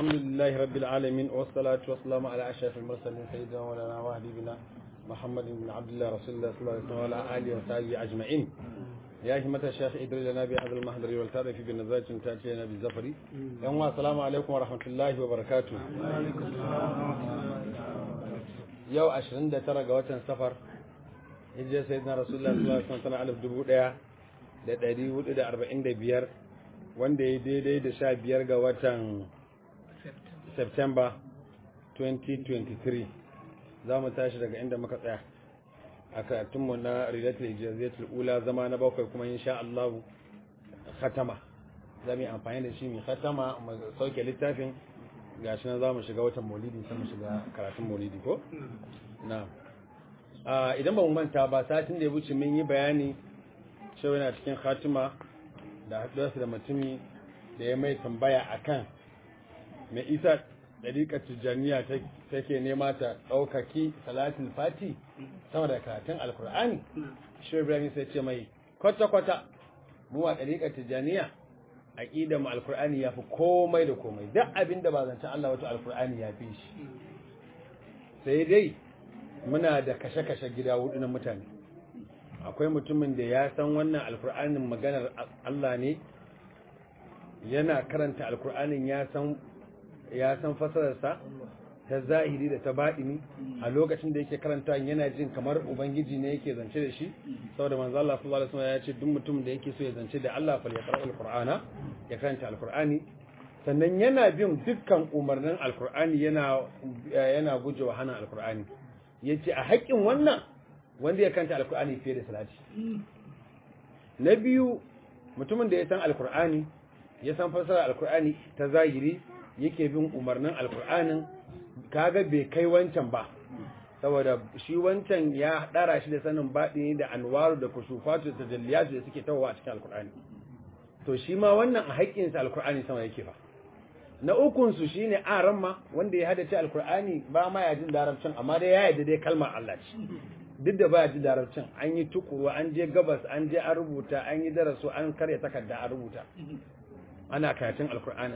الحمد لله رب العالمين والصلاة والسلام على أشرف المرسلين سيدنا مولانا وحبيبنا محمد بن عبد الله رسول الله صلى الله عليه وسلم وعلى آله وصحبه أجمعين يا همة الشيخ إدري لنا بهذا المحضر والتعرف بالنزاج تأتي لنا بالزفر يوم السلام عليكم ورحمة الله وبركاته يو أشرين دا ترى قوة سفر هجي سيدنا رسول الله صلى الله عليه وسلم ألف دبو دا da ɗari hudu da arba'in da biyar wanda ya daidai da sha biyar ga watan September 2023 za mu tashi daga inda muka tsaya a karatunmu na Rilatul Ijaziyatul Ula zama na bakwai kuma insha Allah khatama za mu yi amfani da shi mai khatama mu sauke littafin gashi nan za mu shiga watan maulidi sai mu shiga karatun maulidi ko na idan ba mu manta ba satin da ya wuce mun yi bayani cewa yana cikin khatima da haɗuwarsa da mutumi da ya mai tambaya akan mai isa ɗariƙar tijjaniya take nema ta ɗaukaki salatul fati sama da karatun alkur'ani shi ibrahim sai ce mai kwata-kwata mu a ɗariƙar tijjaniya aƙida mu alkur'ani ya fi komai da komai duk abin da ba zancen Allah wato alkur'ani ya fi shi sai dai muna da kashe-kashe gida hudu na mutane akwai mutumin da ya san wannan alkur'anin maganar Allah ne yana karanta alkur'anin ya san ya san fasararsa ta zahiri da ta baɗini a lokacin da yake karanta yana jin kamar ubangiji ne yake zance da shi saboda manzo Allah sallallahu alaihi wasallam ya ce duk mutum da yake so ya zance da Allah fa ya qara'u alqur'ana ya karanta alqur'ani sannan yana bin dukkan umarnin alqur'ani yana yana gujewa hana alqur'ani yace a haƙƙin wannan wanda ya karanta alqur'ani fiye da salati na biyu mutumin da ya san alqur'ani ya san fasara alqur'ani ta zahiri yake bin umarnin alkur'anin kaga bai kai wancan ba saboda shi wancan ya dara shi da sanin baɗini da anwaru da kushufatu da tajalliyatu da suke tawowa a cikin alkur'ani to shi ma wannan a haƙƙinsa alkur'ani sama yake ba na ukun su shine aramma wanda ya hadace alkur'ani ba ma ya jin larabcin amma dai ya yarda dai kalmar Allah ce duk da baya jin larabcin an yi tukuru an je gabas an je an rubuta an yi darasu an karya takarda an rubuta ana karatun alkur'anin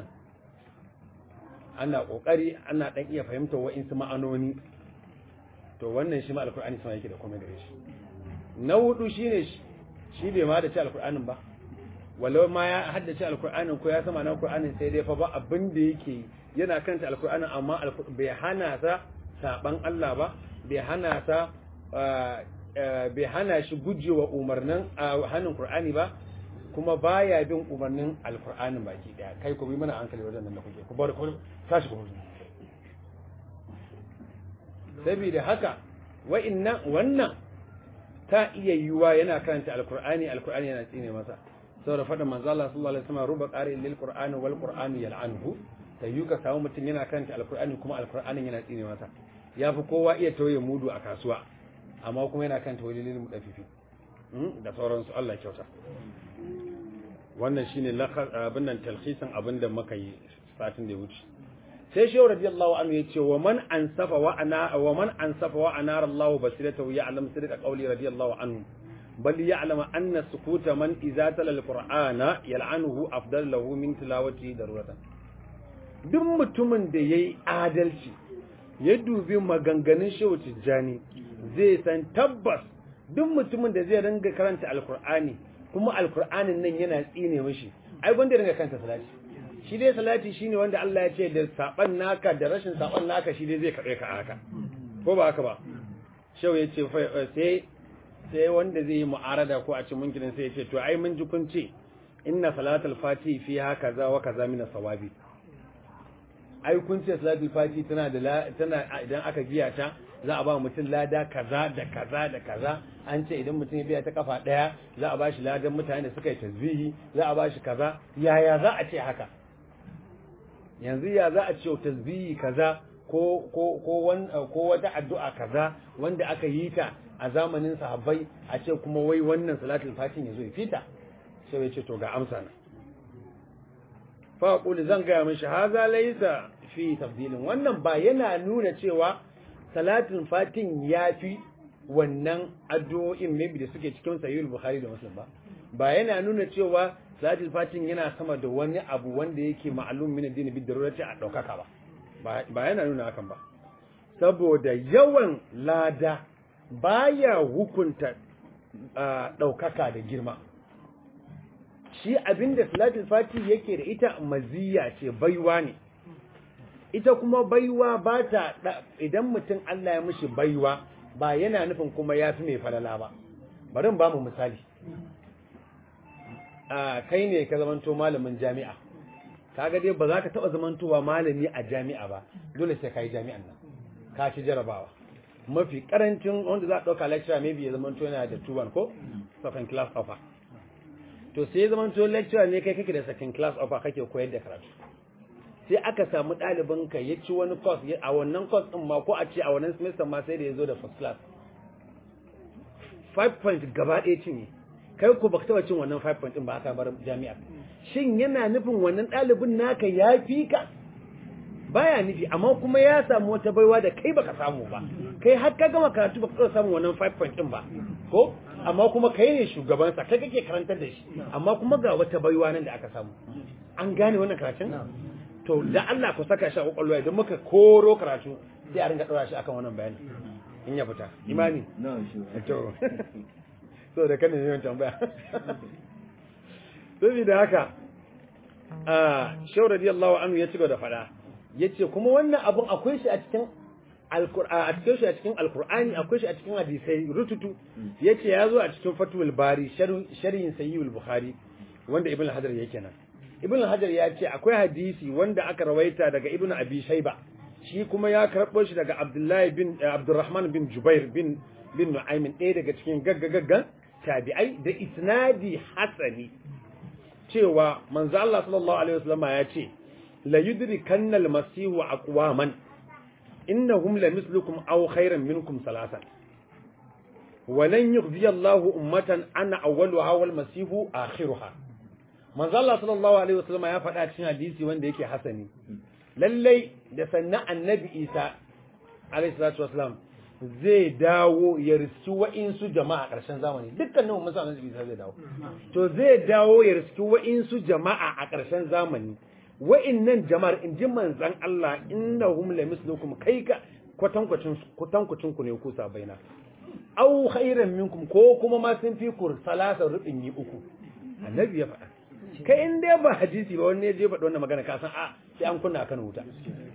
ana kokari ana dan iya fahimtar wa'insu ma'anoni to wannan shi ma alkur'ani sama yake da komai gare shi na hudu shine shi bai ma da ci alkur'anin ba walau ma ya haddace alkur'anin ko ya sama na alkur'anin sai dai fa ba abin da yake yana kanta alkur'anin amma bai hana sa saban Allah ba bai hana sa bai hana shi gujewa umarnin hannun qur'ani ba kuma baya bin umarnin alkur'anin baki daya kai ku bi mana hankali wajen nan da kuke ku bar ku tashi ku huzu saboda haka wa'annan wannan ta iya yiwa yana karanta alkur'ani alkur'ani yana tsine masa saboda faɗin manzo Allah sallallahu alaihi wasallam ruba qari'in lil qur'ani wal qur'ani yal'anhu ta yi ka samu mutum yana karanta alkur'ani kuma alkur'anin yana tsine masa ya fi kowa iya tauye mudu a kasuwa amma kuma yana karanta walilil mudafifi da sauransu Allah kyauta wannan shine abin nan talhisan abin da muka yi satin da ya wuce sai shehu radiyallahu anhu ya ce wa man ansafa wa ana wa man ansafa wa anar Allah basiratahu ya'lam sidqa qawli radiyallahu anhu bal ya'lam anna sukuta man idza tala alqur'ana yal'anuhu afdal lahu min tilawati daruratan duk mutumin da yayi adalci ya dubi maganganun shehu tijjani zai san tabbas duk mutumin da zai ringa karanta alqur'ani kuma alkur'anin nan yana tsine mishi ai gwanda ringa kanta salati shi dai salati shine wanda Allah ya ce da saban naka da rashin saban naka shi dai zai kabe ka haka ko ba haka ba shau ya ce sai sai wanda zai yi mu'arada ko a ce munkirin sai ya ce to ai mun ji kun ce inna salatul fati fi haka za wa kaza min sawabi ai kun ce salatul fati tana da tana idan aka giya ta za a ba mutum lada kaza da kaza da kaza an ce idan mutum ya biya ta kafa daya za a ba shi ladan mutane da suka yi tasbihi za a ba shi kaza yaya za a ce haka yanzu ya za a ce tasbihi kaza ko ko ko ko wata addu'a kaza wanda aka yi ta a zamanin sahabbai a ce kuma wai wannan salatul fatin yazo ya fita sai ya ce to ga amsa na fa qul zan ga mishi haza laysa fi tafdilin wannan ba yana nuna cewa salatin fatin ya fi wannan addu'o'in maybe da suke cikin sahihul bukhari da muslim ba ba yana nuna cewa salatul fatin yana sama da wani abu wanda yake ma'alum min addini bi darurati a daukaka ba ba yana nuna hakan ba saboda yawan lada baya hukunta daukaka da girma shi abinda salatul fati yake da ita maziya ce baiwa ne ita kuma baiwa ba ta idan mutum Allah ya mishi baiwa ba yana nufin kuma ya fi mai falala ba bari ba mu misali a kai ne ka zamanto malamin jami'a kaga dai ba za ka taba zamantowa malami a jami'a ba dole sai ka yi jami'an nan ka ci jarabawa mafi karancin wanda za a ɗauka lecturer maybe ya zamanto yana da tuban ko second class offer to sai ya zamanto lecturer ne kai kake da second class offer kake koyar da karatu sai aka samu ɗalibin ka ya ci wani course a wannan course ɗin ma ko a ce a wannan semester ma sai da ya zo da first class 5 point gaba ɗaya cinye kai ku baka taba cin wannan 5 point ɗin ba aka bar jami'a shin yana nufin wannan ɗalibin naka ya fi ka baya nufi amma kuma ya samu wata baiwa da kai baka samu ba kai har ka gama karatu baka taba samu wannan 5 point ɗin ba ko amma kuma kai ne shugabansa kai kake karantar da shi amma kuma ga wata baiwa nan da aka samu an gane wannan karatun to da Allah ku saka shi a kwakwalwa idan muka koro karatu sai a ringa ɗora shi akan wannan bayani in ya fita imani to so da kanin yawan tambaya saboda haka a shawar radiyallahu anhu ya ci da fada yace kuma wannan abun akwai shi a cikin alqur'ani a cikin shi a cikin alqur'ani akwai shi a cikin hadisai rututu yace ya zo a cikin fatul bari sharhin sahihul bukhari wanda ibn hajar yake nan ibn hajar ya ce akwai hadisi wanda aka rawaita daga ibn abi shayba shi kuma ya karɓo shi daga abdullahi bin abdurrahman bin jubair bin bin nu'aymin ɗaya daga cikin gaggagaggan tabi'ai da isnadi hasani cewa manzo Allah sallallahu alaihi wasallam ya ce la yudrikanna al-masihu aqwaman innahum la mislukum aw khayran minkum salasan ولن يخزي الله أمة أنا أولها والمسيح آخرها manzo Allah sallallahu alaihi wasallam ya faɗa cikin hadisi wanda yake hasani lallai da sannan annabi Isa alaihi salatu wasallam zai dawo ya riski wa'insu jama'a ƙarshen zamani dukkanin mun san annabi Isa zai dawo to zai dawo ya riski wa'insu jama'a a ƙarshen zamani wa'innan jama'ar in ji manzon Allah innahum la mislukum kai ka kwatankwacin kwatankwacin ku ne ku sabaina aw khairan minkum ko kuma ma sun fi kur salasa rubin yi uku annabi ya faɗa kai in dai ba hadisi ba wani je faɗi wannan magana ka san a sai an kunna kan wuta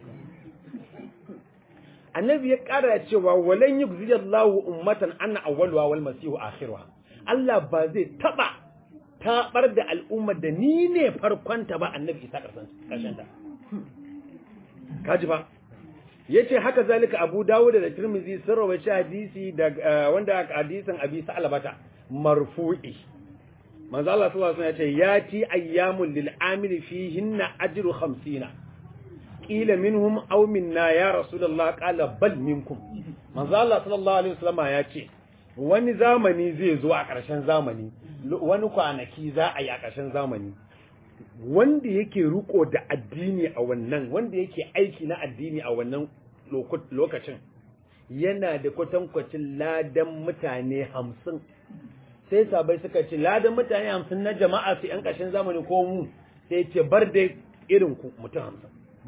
annabi ya ƙara cewa walan yugzi Allahu ummatan anna awwaluha wal masihu akhiruha Allah ba zai taba tabar da al'ummar da ni ne farkonta ba annabi isa karshen ta kaji ba yace haka zalika Abu Dawud da Tirmidhi sun rawaita hadisi da wanda hadisin Abi Sa'labata marfu'i manzo Allah sallallahu alaihi wasallam yace yati ayyamul lil amili fihinna ajru 50 qila minhum aw minna ya rasulullah qala bal minkum manzo Allah sallallahu alaihi wasallam yace wani zamani zai zo a ƙarshen zamani wani kwanaki za a yi a ƙarshen zamani wanda yake riko da addini a wannan wanda yake aiki na addini a wannan lokacin yana da kwatankwacin ladan mutane hamsin sai sabai suka ce ladan mutane hamsin na jama'a su ‘yan ƙashin zamani ko mu sai ce bar da irin ku mutum hamsin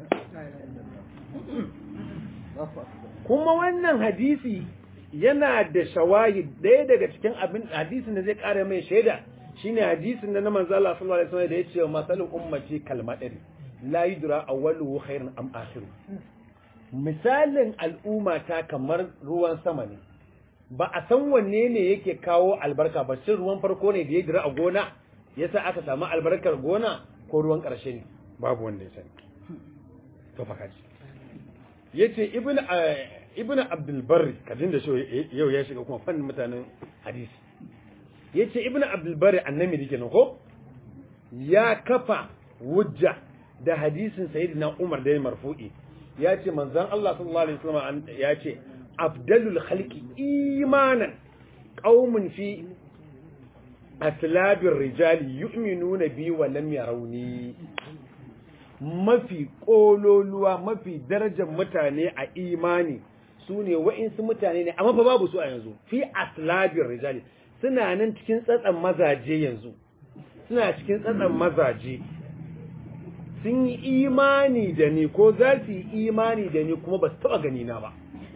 kuma wannan hadisi yana da shawahi ɗaya daga cikin abin hadisin da zai ƙara mai shaida shine hadisin da na manzo Allah sallallahu alaihi wasallam da yace wa masalul ummati kalmadari la yudra awwaluhu khairun am akhiru misalin al'umma ta kamar ruwan sama ne ba a san wanne ne yake kawo albarka ba shin ruwan farko ne da ya jira a gona yasa aka samu albarkar gona ko ruwan ƙarshe ne babu wanda ya sani to fa kaji yace ibnu ibnu abdul barri kadin da shi yau ya shiga kuma fannin mutanen hadisi yace ibnu abdul barri annabi dake nan ko ya kafa wujja da hadisin sayyidina umar da ya marfu'i ya ce manzon Allah sallallahu alaihi wasallam ya ce afdalul khalqi imanan qaumun fi aslabir rijali yu'minuna bi wa lam yarawni mafi kololuwa mafi darajar mutane a imani su ne wa'insu mutane ne amma fa babu su a yanzu fi aslabir rijali suna nan cikin tsatsan mazaje yanzu suna cikin tsatsan mazaje sun yi imani da ni ko za su yi imani da ni kuma ba su taɓa gani na ba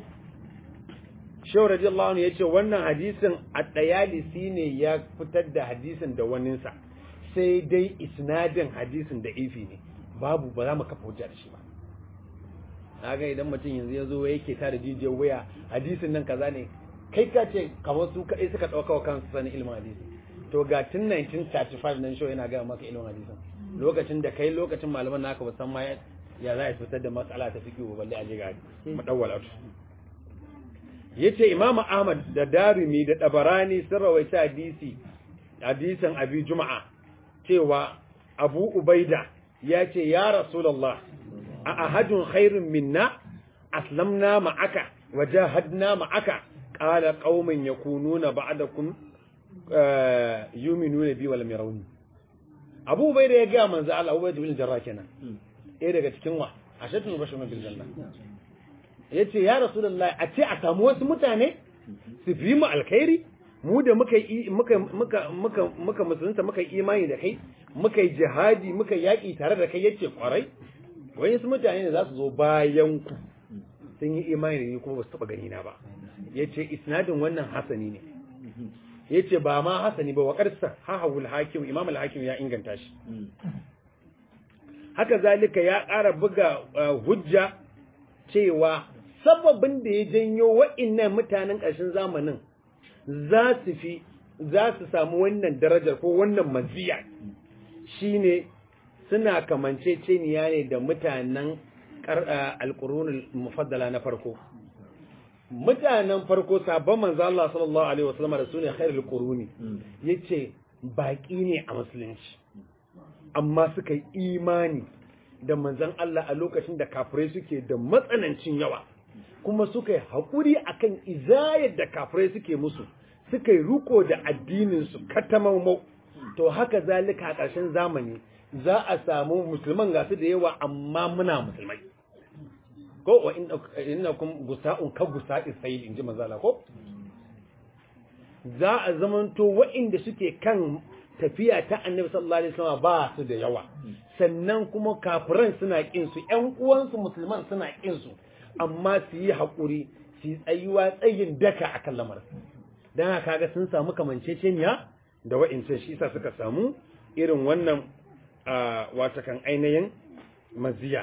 Shehu radiyallahu anhu yace wannan hadisin at-Tayalisi ne ya fitar da hadisin da waninsa sai dai isnadin hadisin da ifi ne babu ba za mu kafa hujja da shi ba ga idan mutum yanzu ya zo yake ta da jijiyar waya hadisin nan kaza ne kai ka ce kamar su kaɗai suka ɗauka wa kansu sanin ilimin hadisi to ga tun 1935 nan show yana gaya maka ilimin hadisin lokacin da kai lokacin malaman naka ba san ma ya za a fitar da matsala ta fiqh ba balle a je ga mudawwal yace Imam Ahmad da Darimi da Dabarani sun rawaita hadisi hadisin Abi Juma'a cewa Abu Ubaida yace ya Rasulullah a ahadun khairun minna aslamna ma'aka wajahadna ma'aka qala qauman yakununa ba'dakum yu'minuna bi wal yarawni Abu Ubaida ya ga manzo Allah Abu Ubaida bin Jarrah kenan eh daga cikin wa ashatu bashar bil janna ya ce ya rasulullahi a ce a samu wasu mutane su fi mu alkhairi mu da muka muka muka muka muka musulunta muka yi imani da kai muka yi jihadi muka yaƙi tare da kai yace kwarai wani su mutane ne za su zo bayan ku sun yi imani da ni kuma ba su taɓa gani na ba yace isnadin wannan hasani ne yace ba ma hasani ba wa qarsa hahawul hakim imam al-hakim ya inganta shi haka zalika ya ƙara buga hujja cewa sababin da ya janyo wa'innan mutanen ƙarshen zamanin za su fi za su samu wannan darajar ko wannan maziya shine suna kamance ceniya ne da mutanen alƙurunul mufaddala na farko mutanen farko sabon manzo Allah sallallahu alaihi wasallam da sune khairul quruni yace baki ne a musulunci amma suka yi imani da manzan Allah a lokacin da kafirai suke da matsanancin yawa kuma suka yi haƙuri akan izayar da kafirai suke musu suka yi ruko da addininsu katamaumau to haka zalika a ƙarshen zamani za a samu musulman gasu da yawa amma muna musulmai ko wa inna kun gusa'un ka gusa'i sayil in ji mazala ko za a zamanto wa'inda suke kan tafiya ta annabi sallallahu alaihi wasallam ba su da yawa sannan kuma kafiran suna kin su ƴan uwansu musulman suna kin su amma su yi hakuri su yi tsayuwa tsayin daka akan lamarin dan haka kaga sun samu kamanceceniya da wa'incan shi yasa suka samu irin wannan wata kan ainihin maziya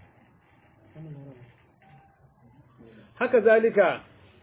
haka zalika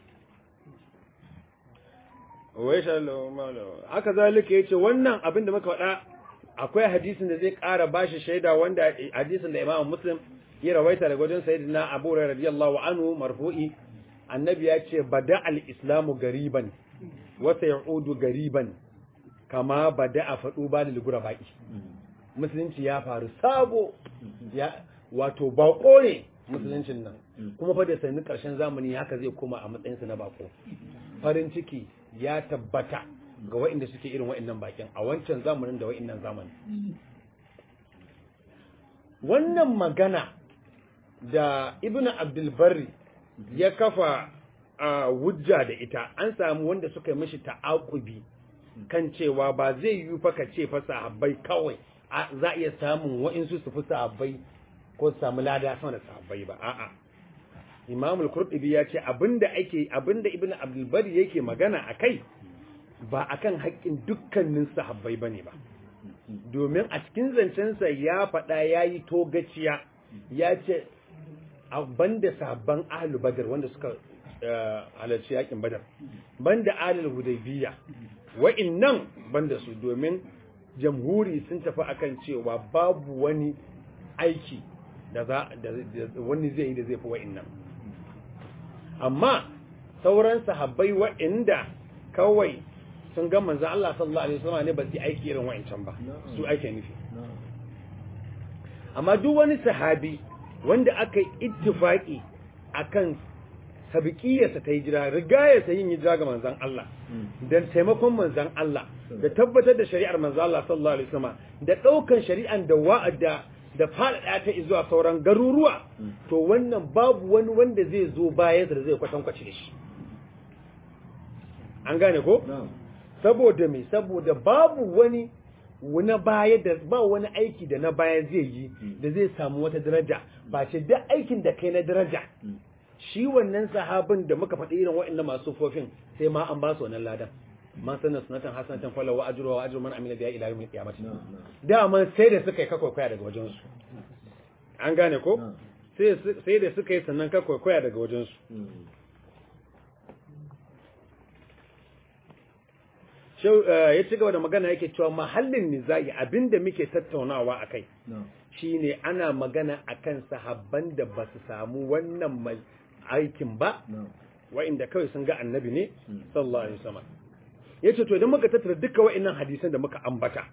wai haka zalika yace wannan abin da muka faɗa akwai hadisin da zai ƙara bashi shaida wanda hadisin da Imam Muslim ya rawaita daga wajen Sayyidina Abu Hurairah radiyallahu anhu marfu'i annabi ya ce bada al-islamu gariban wa sayudu gariban kama bada a faɗu ba lil gurabai musulunci ya faru sabo ya wato bako ne musuluncin nan kuma fa da sanin karshen zamani haka zai koma a matsayinsa na bako farin ciki ya tabbata ga waɗanda suke irin waɗannan bakin a wancan zamanin da waɗannan zamani wannan magana da ibnu abdulbarri ya kafa a wujja da ita an samu wanda suka yi mishi ta'akubi kan cewa ba zai yi fa ka ce fa sahabbai kawai za a iya samun wa'insu su fi sahabbai ko su samu lada sama da sahabbai ba a'a Imam al-Qurtubi ya ce abinda ake abinda Ibn Abdul Bari yake magana akai ba akan haƙƙin dukkanin sahabbai bane ba domin a cikin zancensa ya faɗa yayi togaciya ya ce banda sahabban ahlul badr wanda suka halarci yakin badar banda ahlul hudaybiyya wa'innan banda su domin jamhuri sun tafi akan cewa babu wani aiki da za da wani zai yi da zai fi wa'innan amma sauran sahabbai wa'inda kawai sun ga manzon Allah sallallahu alaihi wasallam ne ba su aiki irin wa'incan ba su ake nufi amma duk wani sahabi wanda aka yi ittifaki akan sabiqiyarsa ta hijira rigayarsa yin hijira ga manzon Allah dan taimakon manzon Allah da tabbatar da shari'ar manzon Allah sallallahu alaihi wasallam da daukan shari'an da wa'ada da faɗaɗa ta zuwa sauran garuruwa to wannan babu wani wanda zai zo bayan da zai kwatankwaci da shi an gane ko saboda me saboda babu wani wani baya da ba wani aiki da na baya zai yi da zai samu wata daraja ba ce duk aikin da kai na daraja shi wannan sahabin da muka faɗi irin waɗannan masu fofin sai ma an ba su wannan ladan man sanar sunatan hasanatan fala wa ajru wa ajru man amila biha ila yawmil qiyamah dama sai da suka yi kakwaikwaya daga wajen su an gane ko sai sai da suka yi sannan kakwaikwaya daga wajen su ya ci gaba da magana yake cewa mahallin nizai abinda muke tattaunawa a kai shine ana magana akan sahabban da ba su samu wannan mai aikin ba wa'inda kawai sun ga annabi ne sallallahu alaihi wasallam yace to idan muka tattara duka wa'innan hadisan da muka ambata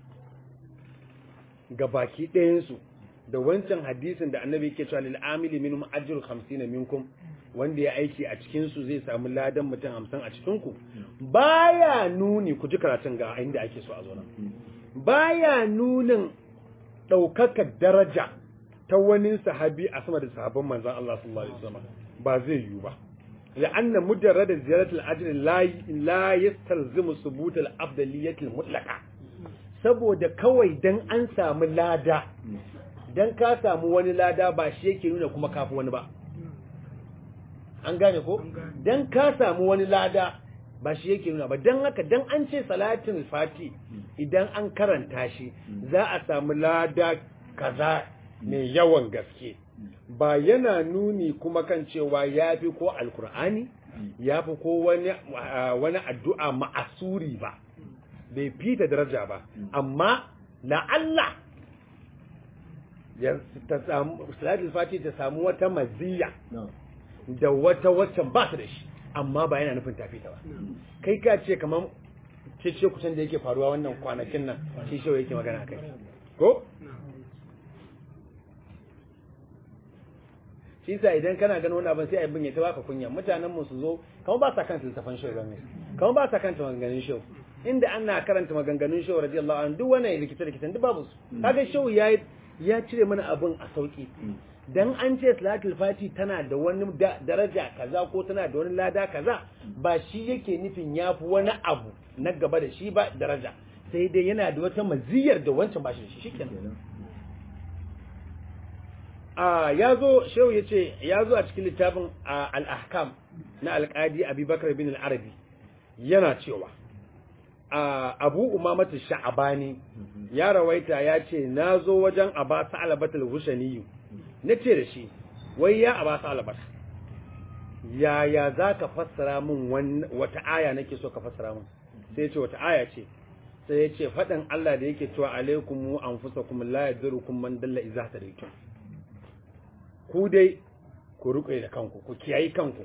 ga baki ɗayan su da wancan hadisin da annabi yake cewa lil amili minhum ajru 50 minkum wanda ya aiki a cikinsu zai samu ladan mutum hamsin a cikinku baya nuni ku ji karatun ga inda ake so a zo nan baya nunin ɗaukakar daraja ta wani sahabi a sama da sahabban manzan Allah sallallahu alaihi wasallam ba zai yiwu ba la'anna mujarrad ziyaratul ajr la la yastalzimu subut al-afdaliyyah al-mutlaqa saboda kawai dan an samu lada dan ka samu wani lada ba shi yake nuna kuma kafi wani ba an gane ko dan ka samu wani lada ba shi yake nuna ba dan haka dan an ce salatin fati idan an karanta shi za a samu lada kaza mai yawan gaske ba yana nuni kuma kan cewa ya fi ko alkur'ani ya fi ko wani wani addu'a ma'asuri ba bai fita daraja ba amma la'alla ya ta samu salatul fati ta samu wata maziya da wata waccan ba ta da shi amma ba yana nufin tafi ta ba kai ka ce kamar cece kusan da yake faruwa wannan kwanakin nan shi shi yake magana kai ko shi sa idan kana ganin wani abin sai a bin ya ta baka kunya mutanen mu su zo kamar ba sa kanta littafin shi ramis kamar ba sa kanta maganganun shi inda ana karanta maganganun shi radiyallahu anhu duk wannan rikice rikice duk babu su kaga shi ya ya cire mana abin a sauki dan an ce salatul fati tana da wani daraja kaza ko tana da wani lada kaza ba shi yake nufin yafi wani abu na gaba da shi ba daraja sai dai yana da wata maziyar da wancan ba shi shi shikenan a yazo shehu yace yazo a cikin littafin al-ahkam na al-qadi abubakar bin al-arabi yana cewa abu umamatu sha'abani ya rawaita ya ce na zo wajen aba sa'alabatul hushaniyu na ce da shi wai ya aba sa'alabata yaya za ka fassara min wata aya nake so ka fassara min sai ce wata aya ce sai ya ce faɗin Allah da yake cewa alaikum mu anfusakum la yadurukum man dalla idza tadaytum ku dai ku ruƙe da kanku ku kiyayi kanku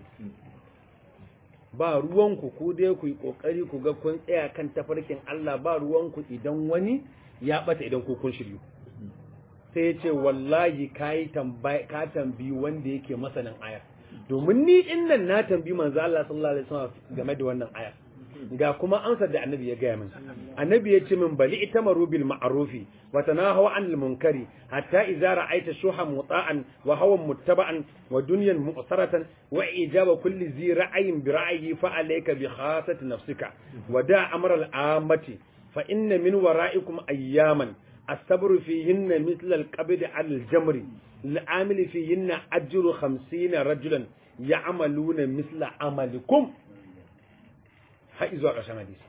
ba ruwanku ku dai ku yi kokari ku ga kun tsaya kan tafarkin Allah ba ruwanku idan wani ya bata idan ku kun shiryu sai ya ce wallahi kai tambayi ka tambayi wanda yake masanin ayar domin ni din nan na tambayi manzo Allah sallallahu alaihi wasallam game da wannan ayar ga kuma amsar da annabi ya gaya min annabi ya ce min bali itamaru bil ma'rufi wa tanahaw anil munkari hatta idza ra'aita shuha muta'an wa hawan muttaba'an wa dunyan mu'saratan wa ijaba kulli zi ra'ayin bi ra'yi fa alayka bi khasati nafsika wa da amra al amati fa inna min wara'ikum ayyaman الصبر فيهن مثل القبض على الجمر العامل فيهن أجر خمسين رجلا يعملون مثل عملكم har zuwa ƙarshen hadisi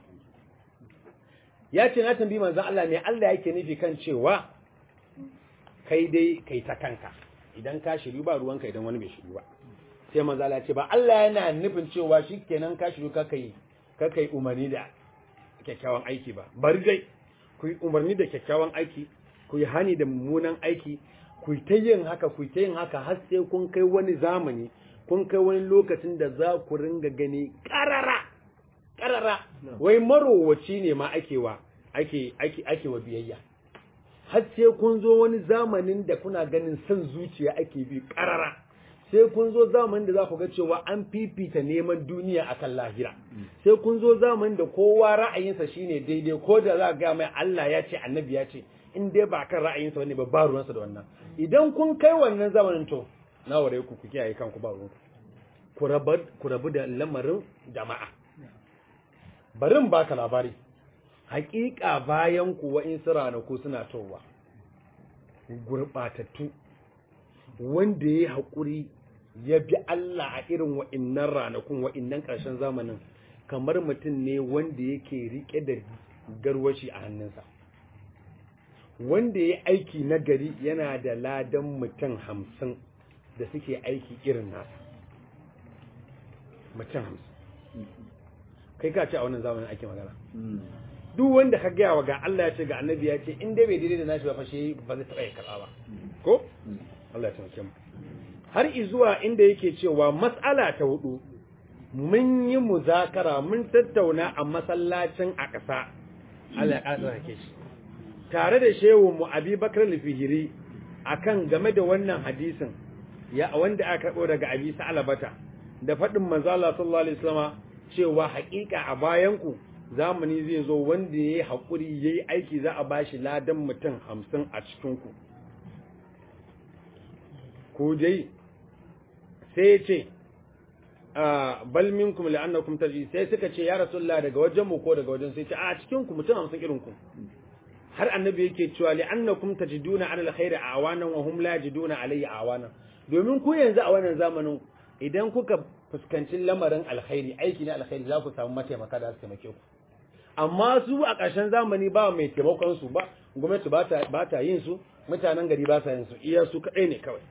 ya ce na tambayi manzon Allah ne Allah yake nufi kan cewa kai dai kai ta kanka idan ka shiru ba ruwanka idan wani bai shiru ba sai manzon Allah ya ce ba Allah yana nufin cewa shikenan ka shiru ka kai ka kai umarni da kyakkyawan aiki ba bari dai ku yi umarni da kyakkyawan aiki ku yi hani da mummunan aiki ku ta yin haka ku ta yin haka har sai kun kai wani zamani kun kai wani lokacin da za ku ringa gani ƙarara karara wai marowaci ne ma ake wa ake ake ake wa biyayya har sai kun zo wani zamanin da kuna ganin son zuciya ake bi karara sai kun zo zamanin da za ku ga cewa an fifita neman duniya akan lahira sai kun zo zamanin da kowa ra'ayinsa shine daidai ko da za ga mai Allah ya ce annabi ya ce in dai ba kan ra'ayinsa wani ba ba ruwansa da wannan idan kun kai wannan zamanin to na ware ku ku kiyaye kanku ba ruwanku ku rabu da lamarin jama'a barin baka labari haƙiƙa bayan ku wa'insu ranaku suna towa gurɓatattu wanda ya yi haƙuri ya bi Allah a irin wa'innan ranakun wa'innan ƙarshen zamanin kamar mutum ne wanda yake riƙe da garwashi a hannunsa wanda ya aiki na gari yana da ladan mutum hamsin da suke aiki irin nasa mutum hamsin kai ka ce a wannan zamanin ake magana duk wanda ka gaya wa ga Allah ya ce ga annabi ya ce in dai bai daidai da nashi ba fashe ba zai taɓa ya karɓa ba ko Allah ya taimake mu har izuwa inda yake cewa mas'ala ta hudu mun yi muzakara mun tattauna a masallacin a ƙasa Allah ya ƙasa hake shi tare da shehu mu Abi Bakar al-Fihiri akan game da wannan hadisin ya wanda aka karɓo daga Abi Sa'labata da faɗin manzo Allah sallallahu alaihi wasallam cewa haƙiƙa a bayan ku zamani zai zo wanda yayi haƙuri yayi aiki za a bashi ladan mutum hamsin a cikin ku ko dai sai ce bal minkum la'annakum taji sai suka ce ya rasulullah daga wajen mu ko daga wajen sai ce a cikin ku mutum hamsin irin ku har annabi yake cewa li'annakum tajiduna ala alkhairi awanan wa hum la yajiduna alayhi awanan domin ku yanzu a wannan zamanin idan kuka fuskanci lamarin alkhairi aiki na alkhairi za ku samu mataimaka da su taimake ku amma su a ƙarshen zamani ba mai taimakon su ba gwamnati ba ta yin su mutanen gari ba sa yin su iya su kaɗai ne kawai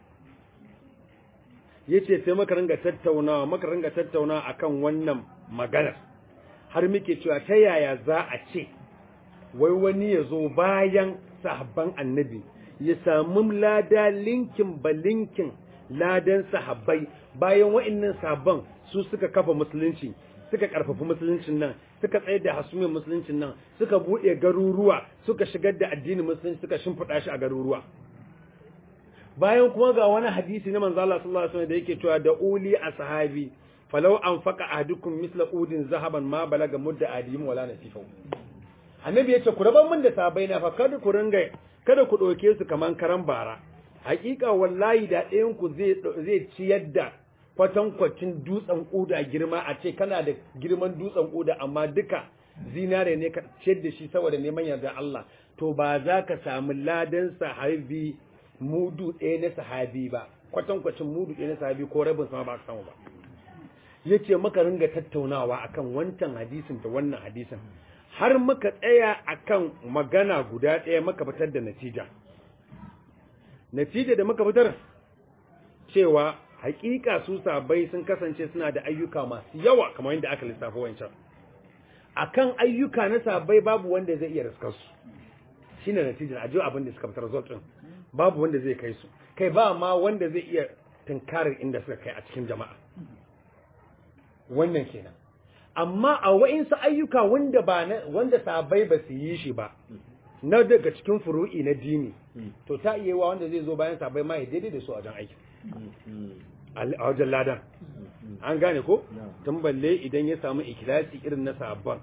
yace sai muka ringa tattaunawa muka ringa tattaunawa akan wannan maganar har muke cewa ta yaya za a ce wai wani ya zo bayan sahabban annabi ya samu lada linkin ba linkin ladan sahabbai bayan wa'annan sahabban su suka kafa musulunci suka karfafa musuluncin nan suka tsayar da hasumiyar musuluncin nan suka buɗe garuruwa suka shigar da addinin musulunci suka shimfiɗa shi a garuruwa bayan kuma ga wani hadisi na manzo Allah sallallahu alaihi wasallam da yake cewa da uli ashabi falau anfaqa ahadukum misla udin zahaban ma balaga mudda adim wala nasifa annabi yace ku raban min da sabai na fa kada ku ringa kada ku doke su kaman karan bara hakika wallahi da ɗayan ku zai zai ciyar da kwatankwacin dutsen kuda girma a ce kana da girman dutsen kuda amma duka zinare ne ka ciyar da shi saboda neman yarda Allah to ba za ka samu ladan sahabi mudu ɗaya na sahabi ba kwatankwacin mudu ɗaya na sahabi ko rabin sama ba ka samu ba ya ce maka ringa tattaunawa akan wancan hadisin da wannan hadisin har muka tsaya akan magana guda ɗaya muka fitar da natija natija da muka fitar cewa hakika su sabai sun kasance suna da ayyuka masu yawa kamar yadda aka lissafa wancan akan ayyuka na sabai babu wanda zai iya riskar su shine natijar ajiyo abin da suka fitar result din babu wanda zai kai su kai ba ma wanda zai iya tunkarar inda suka kai a cikin jama'a wannan kenan amma a wa'insu ayyuka wanda ba na wanda sabai ba su yi shi ba na daga cikin furu'i na dini to ta iya wa wanda zai zo bayan sabai ma ya daidai da su a wajen aiki a wajen ladan an gane ko tun balle idan ya samu ikilasi irin na sabon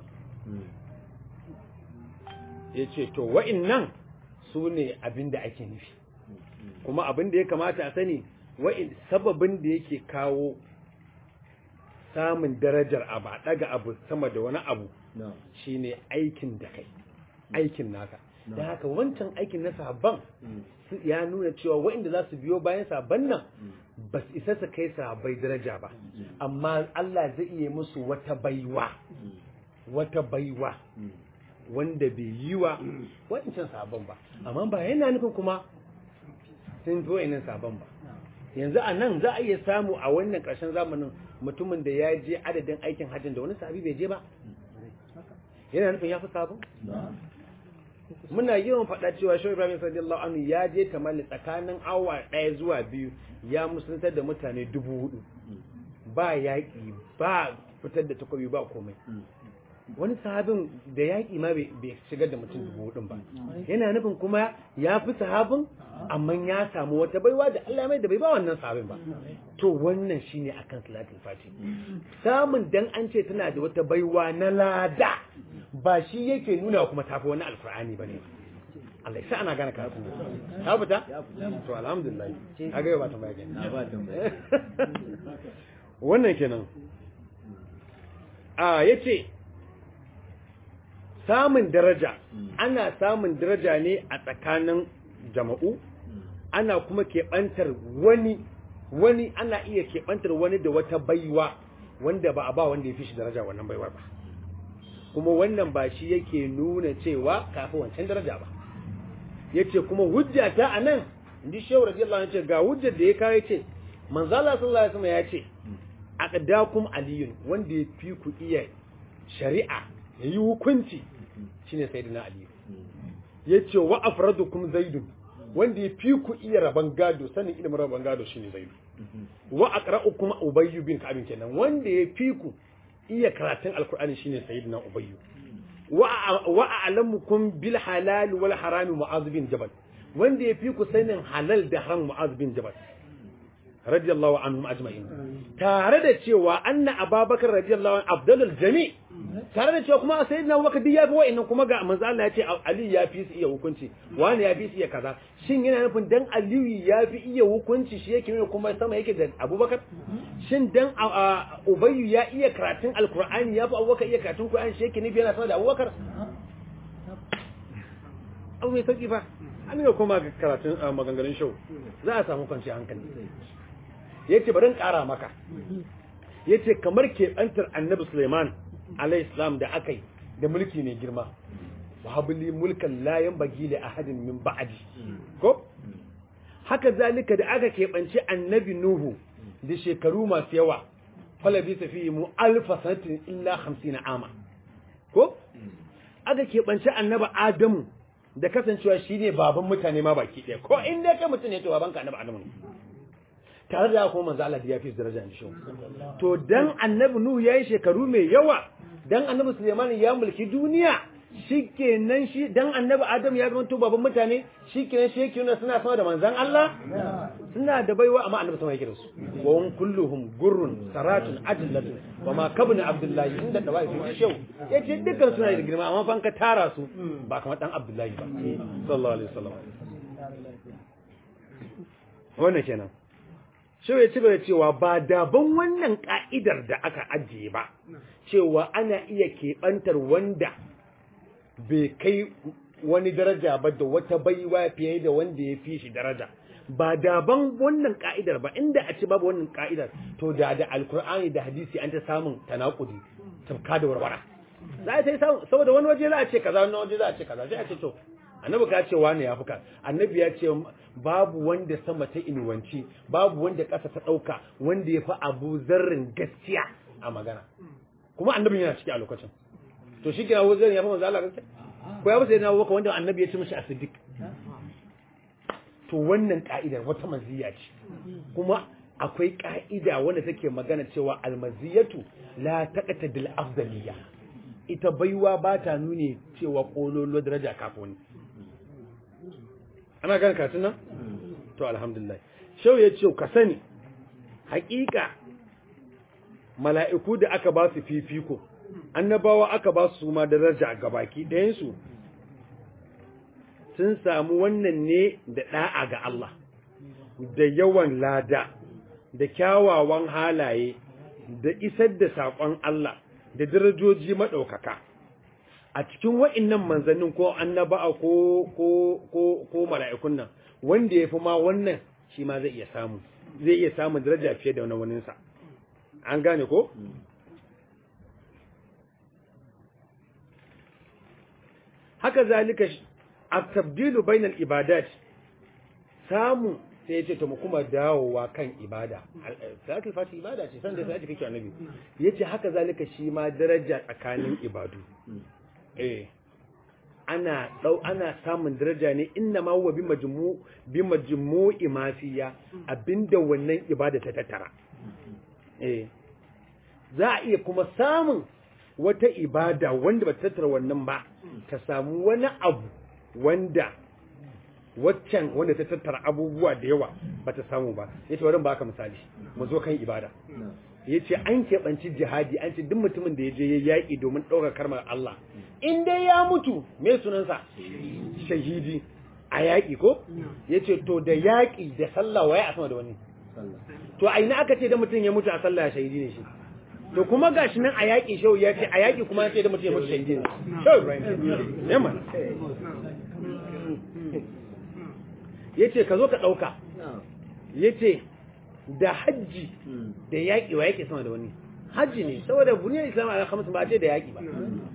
ya ce to wa'innan su ne abin da ake nufi kuma abin da ya kamata a sani wa'in sababin da yake kawo samun darajar abu a daga abu sama da wani abu shine aikin da kai aikin naka da haka wancan aikin na sabon ya nuna cewa wa'inda za su biyo bayan sabon nan ba su isa su kai sabai daraja ba amma Allah zai iya musu wata baiwa wata baiwa wanda bai yi wa wancan sabon ba amma ba yana nufin kuma sun zo nan sabon ba yanzu a nan za a iya samu a wannan ƙarshen zamanin mutumin da ya je adadin aikin hajjin da wani sahabi bai je ba yana nufin ya fi sabon muna yawan faɗa cewa shi ibrahim sallallahu anhu ya je tamali tsakanin awa ɗaya zuwa biyu ya musuluntar da mutane dubu hudu ba yaƙi ba fitar da takobi ba komai wani sahabin da yaƙi ma bai shigar da mutum dubu hudun ba yana nufin kuma ya fi sahabin amma ya samu wata baiwa da Allah mai da bai ba wannan sahabin ba to wannan shine akan salatul fati samun dan an ce tana da wata baiwa na lada ba shi yake nuna kuma tafi wani alkur'ani bane Allah ya sa ana gane karatu ta fita to alhamdulillah kaga yau ba ta bayani wannan kenan a yace samun daraja ana samun daraja ne a tsakanin jama'u ana kuma keɓantar wani wani ana iya keɓantar wani da wata baiwa wanda ba a ba wanda ya fi shi daraja wannan baiwar ba kuma wannan ba shi yake nuna cewa kafin wancan daraja ba yace kuma hujja ta anan indi shehu radiyallahu anhu yace ga hujjar da ya kawo yace manzo Allah sallallahu alaihi wasallam yace aqdakum aliyun wanda ya fi ku iya shari'a yayi hukunci shine sayyidina ali yace wa afradukum zaidun wanda ya fi ku iya raban gado sanin ilimin raban gado shine zaidu wa aqra'ukum ubayy bin ka'ab kenan wanda ya fi ku iya karatun alkur'ani shine sayyidina ubayyu wa a'lamukum bil halal wal haram mu'adh bin jabal wanda yafi ku sanin halal da haram mu'adh bin jabal radiyallahu anhum ajma'in tare da cewa anna ababakar radiyallahu anhu afdalul jami tare da cewa kuma sayyidina abubakar duk yafi wa'annan kuma ga manzo Allah ya ce ali ya fi su iya hukunci wani ya fi su iya kaza shin yana nufin dan aliyu ya fi iya hukunci shi yake nuna kuma sama yake da abubakar shin dan ubayyu ya iya karatun alkur'ani ya fi abubakar iya karatun qur'ani shi yake nufi yana sama da abubakar abu mai sauki fa an ga kuma karatun maganganun shau za a samu kwanci hankali yace bari in kara maka yace kamar keɓantar annabi suleiman alayhi salam da akai da mulki ne girma wahabli mulkan la yanbaghi li ahadin min ba'di ko haka zalika da aka keɓance annabi nuhu da shekaru masu yawa falabi fi mu alfa sanatin illa 50 ama ko aka keɓance annabi adamu da kasancewa shine baban mutane ma baki ɗaya ko in dai kai mutum ne to babanka annabi adamu ne tare da kuma manzo Allah ya fi daraja ne shi to dan annabi nuhu yayi shekaru mai yawa dan annabi Suleiman ya mulki duniya shikenan shi dan annabi Adam ya zama to baban mutane shikenan shi yake nuna suna sama da manzon Allah suna da baiwa amma annabi sama yake da su wa hum kulluhum gurrun saratun ajlatun wa ma kabna abdullahi inda da wai fi shau yace dukkan suna da girma amma fa ka tara su ba kamar dan abdullahi ba sallallahu alaihi wasallam wannan kenan shau ya ci gaba cewa ba daban wannan ka'idar da aka ajiye ba cewa ana iya keɓantar wanda bai kai wani daraja ba da wata baiwa fiye da wanda ya fi shi daraja ba daban wannan ka'idar ba inda a ci babu wannan ka'idar to da da alkur'ani da hadisi an ta samun tanakudi tafka da warwara za a sai samu saboda wani waje za a ce kaza wani waje za a ce kaza sai a ce to annabi ka ce wani ya fuka annabi ya ce babu wanda sama ta inuwanci babu wanda ƙasa ta ɗauka wanda ya fi abu zarrin gaskiya a magana kuma annabin yana ciki a lokacin to shi kina wuzar ya fi manzo Allah gaskiya ko ya fi sai na waka wanda annabi ya ce mishi asidik to wannan ka'idar wata maziya ce kuma akwai ka'ida wanda take magana cewa almaziyatu la taqata bil afdaliyya ita baiwa ba ta nune cewa kololo daraja kafin ana gane katun nan to alhamdulillah shau ya ce ka sani hakika mala'iku da aka ba su fifiko annabawa aka ba su ma daraja ga baki ɗayansu sun samu wannan ne da ɗa'a ga Allah da yawan lada da kyawawan halaye da isar da saƙon Allah da darajoji maɗaukaka a cikin wa'innan manzannin ko annaba'a ko ko ko ko mala'ikun nan wanda ya fi ma wannan shi ma zai iya samu zai iya samun daraja fiye da wani waninsa an gane ko haka zalika at-tabdilu bainal ibadat samu sai yace to mu kuma dawowa kan ibada salatul fati ibada ce san da sai kake annabi yace haka zalika shi ma daraja tsakanin ibadu eh ana dau ana samun daraja ne inna ma huwa bi majmu bi majmu'i ma fiya abinda wannan ibada ta tattara eh za a iya kuma samun wata ibada wanda ba ta tattara wannan ba ta samu wani abu wanda waccan wanda ta tattara abubuwa da yawa ba ta samu ba yace bari ba ka misali mu zo kan ibada yace an keɓanci jihadi an ce duk mutumin da ya je ya yaƙi domin ɗaukar karmar Allah in dai ya mutu me sunansa shahidi a yaƙi ko yace to da yaƙi da sallah waye a sama da wani to a ina aka ce da mutum ya mutu a sallah shahidi ne shi to kuma gashi nan a yaƙi shehu ya ce a yaƙi kuma ya ce da mutum ya mutu shahidi ne shehu ibrahim ya mana ya ce ka zo ka ɗauka ya ce da hajji da yaƙi wa yaƙi sama da wani hajji ne saboda buniyar islam a kamata ba a ce da yaƙi ba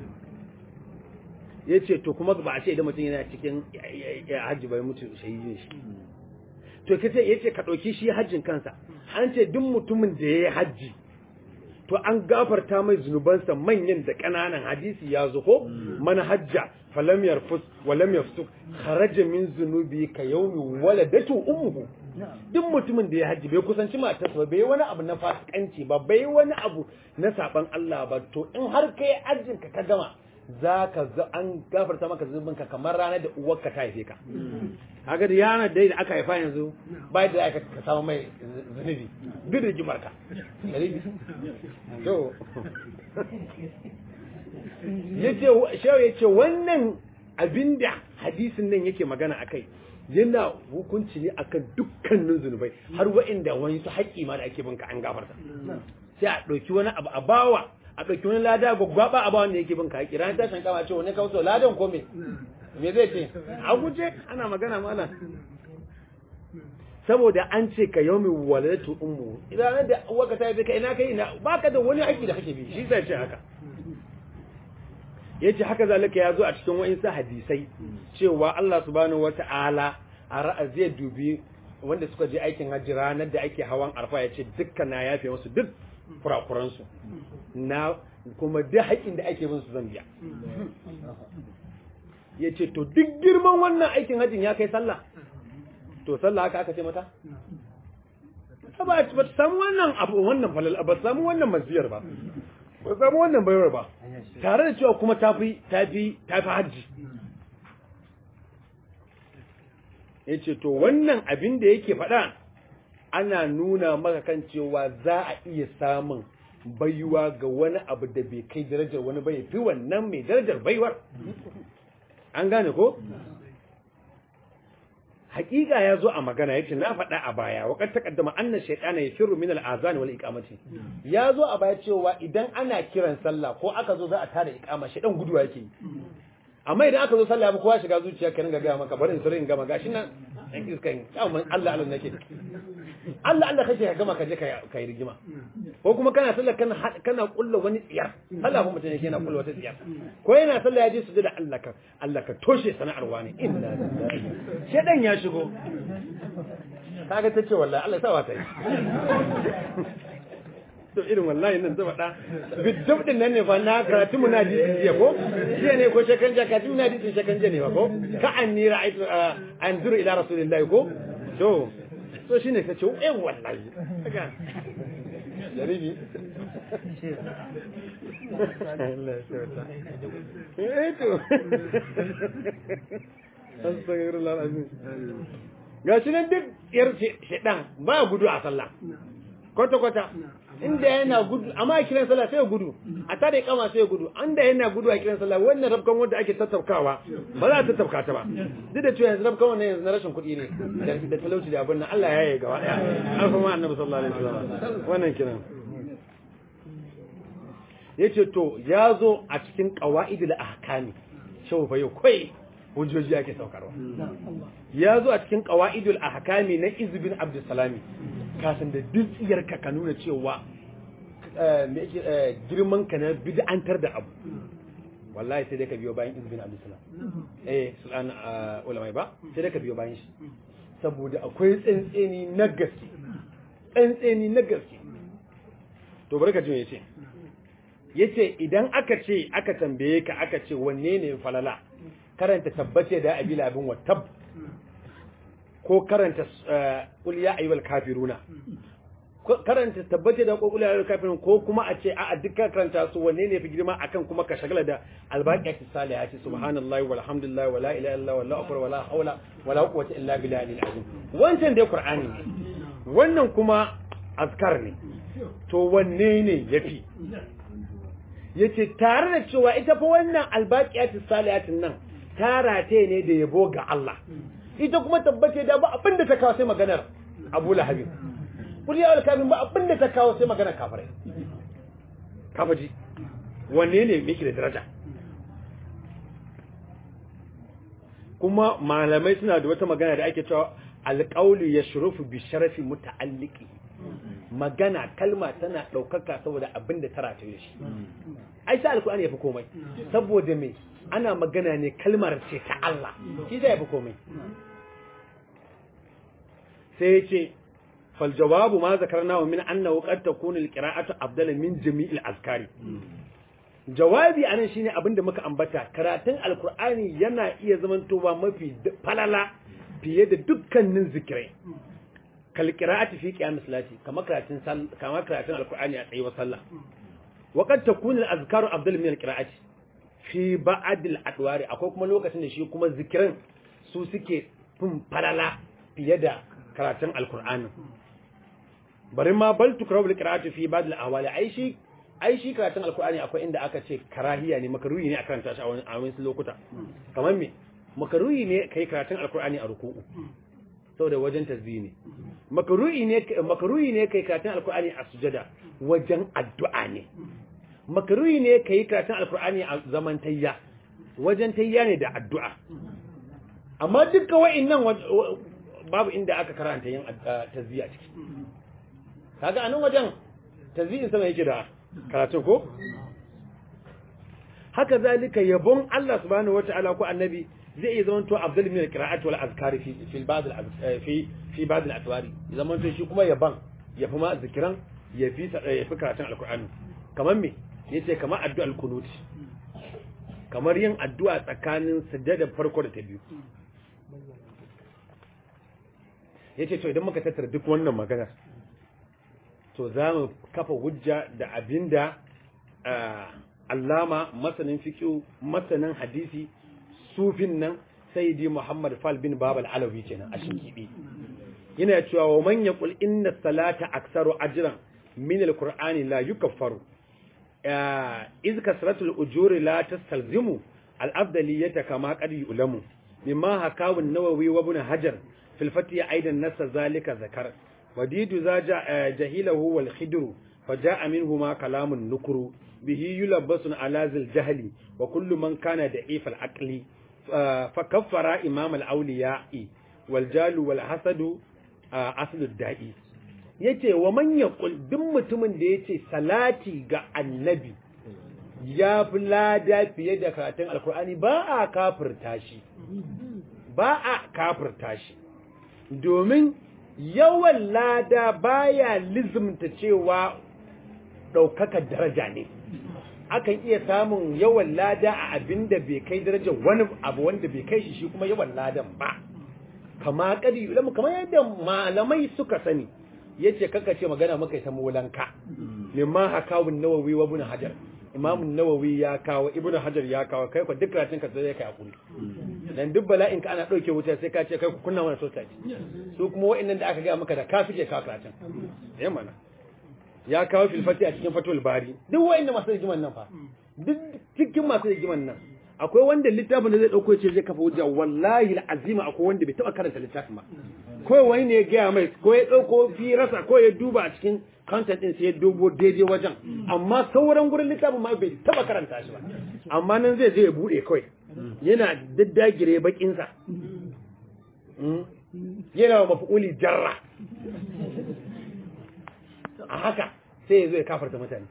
ya ce to kuma ba a ce idan mutum yana cikin hajji bai mutu shahidi ne shi to kace ya ce ka ɗauki shi hajjin kansa an ce duk mutumin da ya yi hajji to an gafarta mai zunubansa manyan da ƙananan hadisi ya zo ko man hajja falam yarfus walam yafsuk kharaja min zunubi ka yawmi waladatu ummuhu duk mutumin da ya hajji bai kusanci matarsa ba bai wani abu na fasikanci ba bai wani abu na saban Allah ba to in har kai hajjin ka ka gama zaka ga an gafarta maka zunubinka kamar ranar da uwarka ta haife ka kaga da yana dai da aka haifa yanzu ba da aka ka samu mai zunubi duk da jimarka to yace shehu yace wannan abinda hadisin nan yake magana akai yana hukunci ne akan dukkanin zunubai har wa'inda wani su haƙƙi ma da ake binka an gafarta sai a ɗauki wani abu a bawa a ɗauki wani lada gwaggwaba a bawa wanda yake binka haƙƙi ranar tashin kama ce wani kawo ladan ko me me zai ce a guje ana magana mana saboda an ce ka yau mai waladatu ummu idan da uwarka ta yi ka ina kai ina baka da wani aiki da kake bi shi zai ce haka yace haka zalika ya zo a cikin wa'insu hadisai cewa Allah subhanahu wata'ala a ra'a zai dubi wanda suka je aikin hajji ranar da ake hawan arfa ya ce dukkan na yafe musu duk kurakuransu na kuma duk haƙin da ake bin su zan biya ya ce to duk girman wannan aikin hajjin ya kai sallah to sallah haka aka ce mata ba ta samu wannan abu wannan falal ba samu wannan maziyar ba ba samu wannan bayar ba tare da cewa kuma tafi tafi tafi hajji yace to wannan abin da yake faɗa ana nuna maka kan cewa za a iya samun baiwa ga wani abu da bai kai darajar wani bai fi wannan mai darajar baiwar an gane ko hakika ya zo a magana yace na faɗa a baya wa kad taqaddama anna shaytana yafiru min al-azan wal iqamati ya zo a baya cewa idan ana kiran sallah ko aka zo za a tada iqama shaytan guduwa yake amma idan aka zo sallah ba kowa shiga zuciya ka ringa ga maka bari in sirrin gama gashi nan dan iskan amma Allah Allah nake Allah Allah kake ka gama ka je ka yi rigima ko kuma kana sallah kana kana kulla wani tsiyar sallah kuma mutum yake yana kulla wata tsiyar ko yana sallah ya je su da Allah ka Allah ka toshe sana'ar wani inna lillahi shedan ya shigo kaga tace wallahi Allah sa ta yi to irin wallahi nan zaba da bidab din nan ne fa na karatu mu na jiya jiya ko jiya ne ko shekan jaka tu na jiya shekan jiya ne ba ko ka anni ra'aytu anzuru ila rasulillahi ko to to shine kace eh wallahi kaga jaribi Allah ya sauta eh to astaghfirullah alazim gashi nan duk yar shedan ba gudu a sallah kwata kwata inda yana gudu amma a kiran sallah sai gudu a tare kama sai gudu anda yana gudu a kiran sallah wannan rabkan wanda ake tattaukawa ba za a tattauka ta ba duk da cewa yanzu rabkan wannan yanzu na rashin kuɗi ne da talauci da abin nan Allah ya yi gaba daya an kuma annabi sallallahu alaihi wasallam wannan kiran yace to ya zo a cikin qawaidul ahkami shau fa yau kai hujjoji ake saukarwa ya zo a cikin qawaidul ahkami na izbin abdussalami kasan da dutsiyar ka ka nuna cewa girman ka na bid'antar da abu wallahi sai dai ka biyo bayan izbin abdussalam eh sultan ulamai ba sai dai ka biyo bayan shi saboda akwai tsantseni na gaske tsantseni na gaske to bari ka ji me yace yace idan aka ce aka tambaye ka aka ce wanne ne falala karanta tabbace da abila abin wattab ko karanta qul ya ayyuhal kafiruna karanta tabbace da qul ya ayyuhal kafirun ko kuma a ce a dukkan karanta su wanne ne fi girma akan kuma ka shagala da albaqiyati salihati subhanallahi walhamdulillahi wala ilaha illa wallahu akbar wala hawla wala quwwata illa billahi azim wancan dai qur'ani ne wannan kuma azkar ne to wanne ne yafi yace tare da cewa ita fa wannan albaqiyatu salihatin nan ta rate ne da yabo ga Allah ita kuma tabbace da ba abin da ta kawo sai maganar Abu Lahab kul ya alkamin ba abin da ta kawo sai maganar kafirai kafaji wanne ne yake da daraja kuma malamai suna da wata magana da ake cewa alƙaulu ya shurufu bi sharafi muta'alliki magana kalma tana ɗaukaka saboda abin da tara ta yi shi ai sai alƙur'ani ya fi komai saboda me ana magana ne kalmar ce ta Allah shi zai fi komai sai ya ce fal jawabu ma zakarna min annahu qad takunu alqira'atu afdala min jami'il azkari jawabi anan shine abinda muka ambata karatun alkur'ani yana iya zamantowa mafi falala fiye da dukkanin zikirai kal qira'ati fi qiyam salati kamar karatun kamar karatun alkur'ani a tsayuwar sallah wa qad takunu al-azkaru afdal min al-qira'ati fi ba'd al-adwari akwai kuma lokacin da shi kuma zikiran su suke fin falala fiye da karatun alkur'ani bari ma bal tukrawu al-qira'atu fi ba'd al-ahwali ai shi ai shi karatun alkur'ani akwai inda aka ce karahiya ne makaruhi ne a karanta shi a wani lokuta kamar me makaruhi ne kai karatun alkur'ani a ruku'u saboda wajen tasbih ne makaruhi ne makaruhi ne kai karatun alkur'ani a sujada wajen addu'a ne makaruhi ne kai karatun alkur'ani a zaman tayya wajen tayya ne da addu'a amma duka wa'annan babu inda aka karanta yin tasbih a ciki kaga anan wajen tasbihin sama yake da karatun ko haka zalika yabon Allah subhanahu wata'ala ko annabi zai iya zama to afdal min alqira'ati wal azkari fi fi ba'd al fi fi ba'd al atwari zaman to shi kuma yaban yafi ma zikiran yafi yafi karatun alqur'ani kamar me yace kamar addu'al kunut kamar yin addu'a tsakanin sujjada farko da ta biyu yace to idan muka tattara duk wannan maganar to za mu kafa hujja da abinda allama masanin fiƙo masanin hadisi sufin nan sayyidi muhammad fal bin babal alawi kenan a shinkiɗi yana cewa wa man yaqul inna salata aktsaru ajran min alqur'ani la yukaffaru iz kasratul ujuri la tastalzimu al-afdaliyata kama qad yulamu mimma hakawu an-nawawi wa ibn hajar fil fatih aidan nasa zalika zakar وديد ذا جهيله والخدر فجاء منهما كلام النكر به يلبس على ذي الجهل وكل من كان ضعيف العقل فكفر إمام الأولياء والجال والحسد أصل الداء yace wa man yaqul duk mutumin da yace salati ga annabi ya fi lada fiye da karatun alkur'ani ba a kafirta shi ba a kafirta shi domin yawan lada baya lizimta cewa ɗaukakar daraja ne akan iya samun yawan lada a abin da bai kai darajar wani abu wanda bai kai shi shi kuma yawan ladan ba kama kadi ulamu kamar yadda malamai suka sani yace kaka ce magana muka yi ta molanka mimma hakawun nawawi wa ibn hajar imam nawawi ya kawo ibn hajar ya kawo kai ko duk karatun ka sai kai hakuri dan duk bala'in ka ana dauke wuta sai ka ce kai ku kunna mana sosaji su kuma wa'annan da aka ga maka da ka fike ka karatun eh mana ya kawo filfati a cikin fatul bari duk wa'annan masu rigiman nan fa duk cikin masu rigiman nan akwai wanda littafin da zai dauko ce zai kafa hujja wallahi alazima akwai wanda bai taba karanta littafin ba ko wani ne ya gaya mai ko ya dauko firasa ko ya duba a cikin content din sai ya dubo daidai wajen amma sauran gurin littafin ma bai taba karanta shi ba amma nan zai je ya bude kawai yana daddagire bakin sa yana wa mafi'uli jarra a haka sai ya zo ya kafarta mutane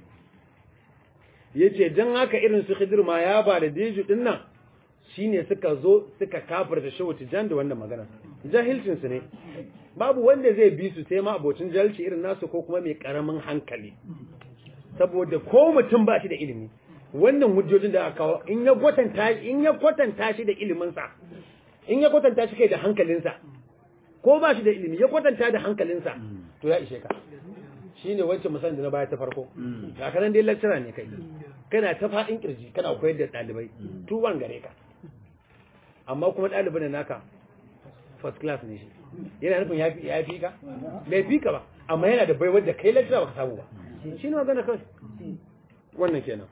ya ce don haka irin su khidir ma ya ba da deju din nan shine suka zo suka kafarta shehu tijan da wannan magana jahilcinsu ne babu wanda zai bi su sai ma abocin jahilci irin nasu ko kuma mai karamin hankali saboda ko mutum ba shi da ilimi wannan hujjojin da aka kawo in ya kwatanta in ya kwatanta shi da iliminsa in ya kwatanta shi kai da hankalinsa ko ba shi da ilimi ya kwatanta da hankalinsa to ya ishe ka shine wacce musan da na baya ta farko ga kanan dai lecturer ne kai kana ta fadin kirji kana koyar da dalibai tuwan gare ka amma kuma dalibin da naka first class ne shi yana nufin ya fi ka bai fi ka ba amma yana da baiwar da kai lecturer baka samu ba shi ne magana kai wannan kenan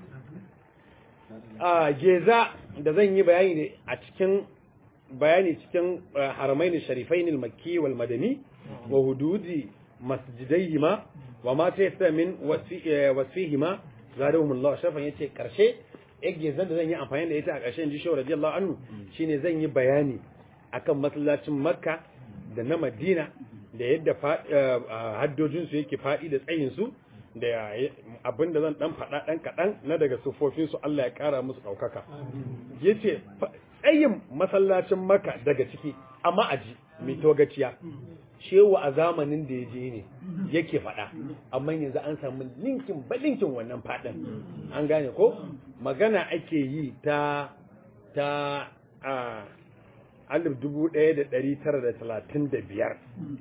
a geza da zan yi bayani ne a cikin bayani cikin haramain sharifain al-makki wal madani wa hududi masjidaihima wa ma ta yasta min wasfihi ma zadahum Allah shafan yace karshe yake zan da zan yi amfani da ita a ƙarshen ji shawar radiyallahu anhu shine zan yi bayani akan masallacin Makka da na Madina da yadda haddojin su yake fadi da tsayin su da abinda zan dan faɗa dan kaɗan na daga sufofin su Allah ya ƙara musu ɗaukaka yace tsayin masallacin Makka daga ciki amma aji mai togaciya shewa a zamanin da ya je ne yake faɗa amma yanzu an samu linkin ba linkin wannan faɗin an gane ko magana ake yi ta ta a alif dubu ɗaya da ɗari tara da talatin da biyar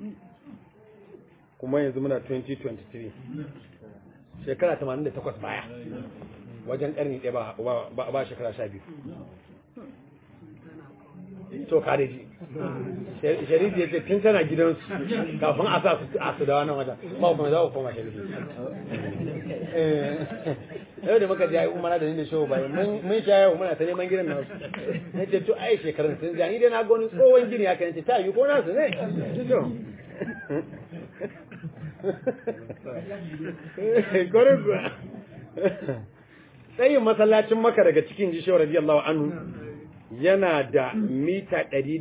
kuma yanzu muna 2023 shekara 88 baya wajen ƙarni ɗaya ba shekara sha biyu to kare ji sharifi ya ce tun tana gidansu kafin a sa su a su da wannan wajen ba kuma za ku koma sharifi yau da muka jayi umara da ni da show bai mun sha yau muna ta neman gidan nasu na ce to ai shekarun sun ja ni dai na ga wani tsohon gini haka nace ta yi ko nasu ne to kwarin kuwa tsayin masallacin maka daga cikin jishiyar radiyallahu anhu yana da mita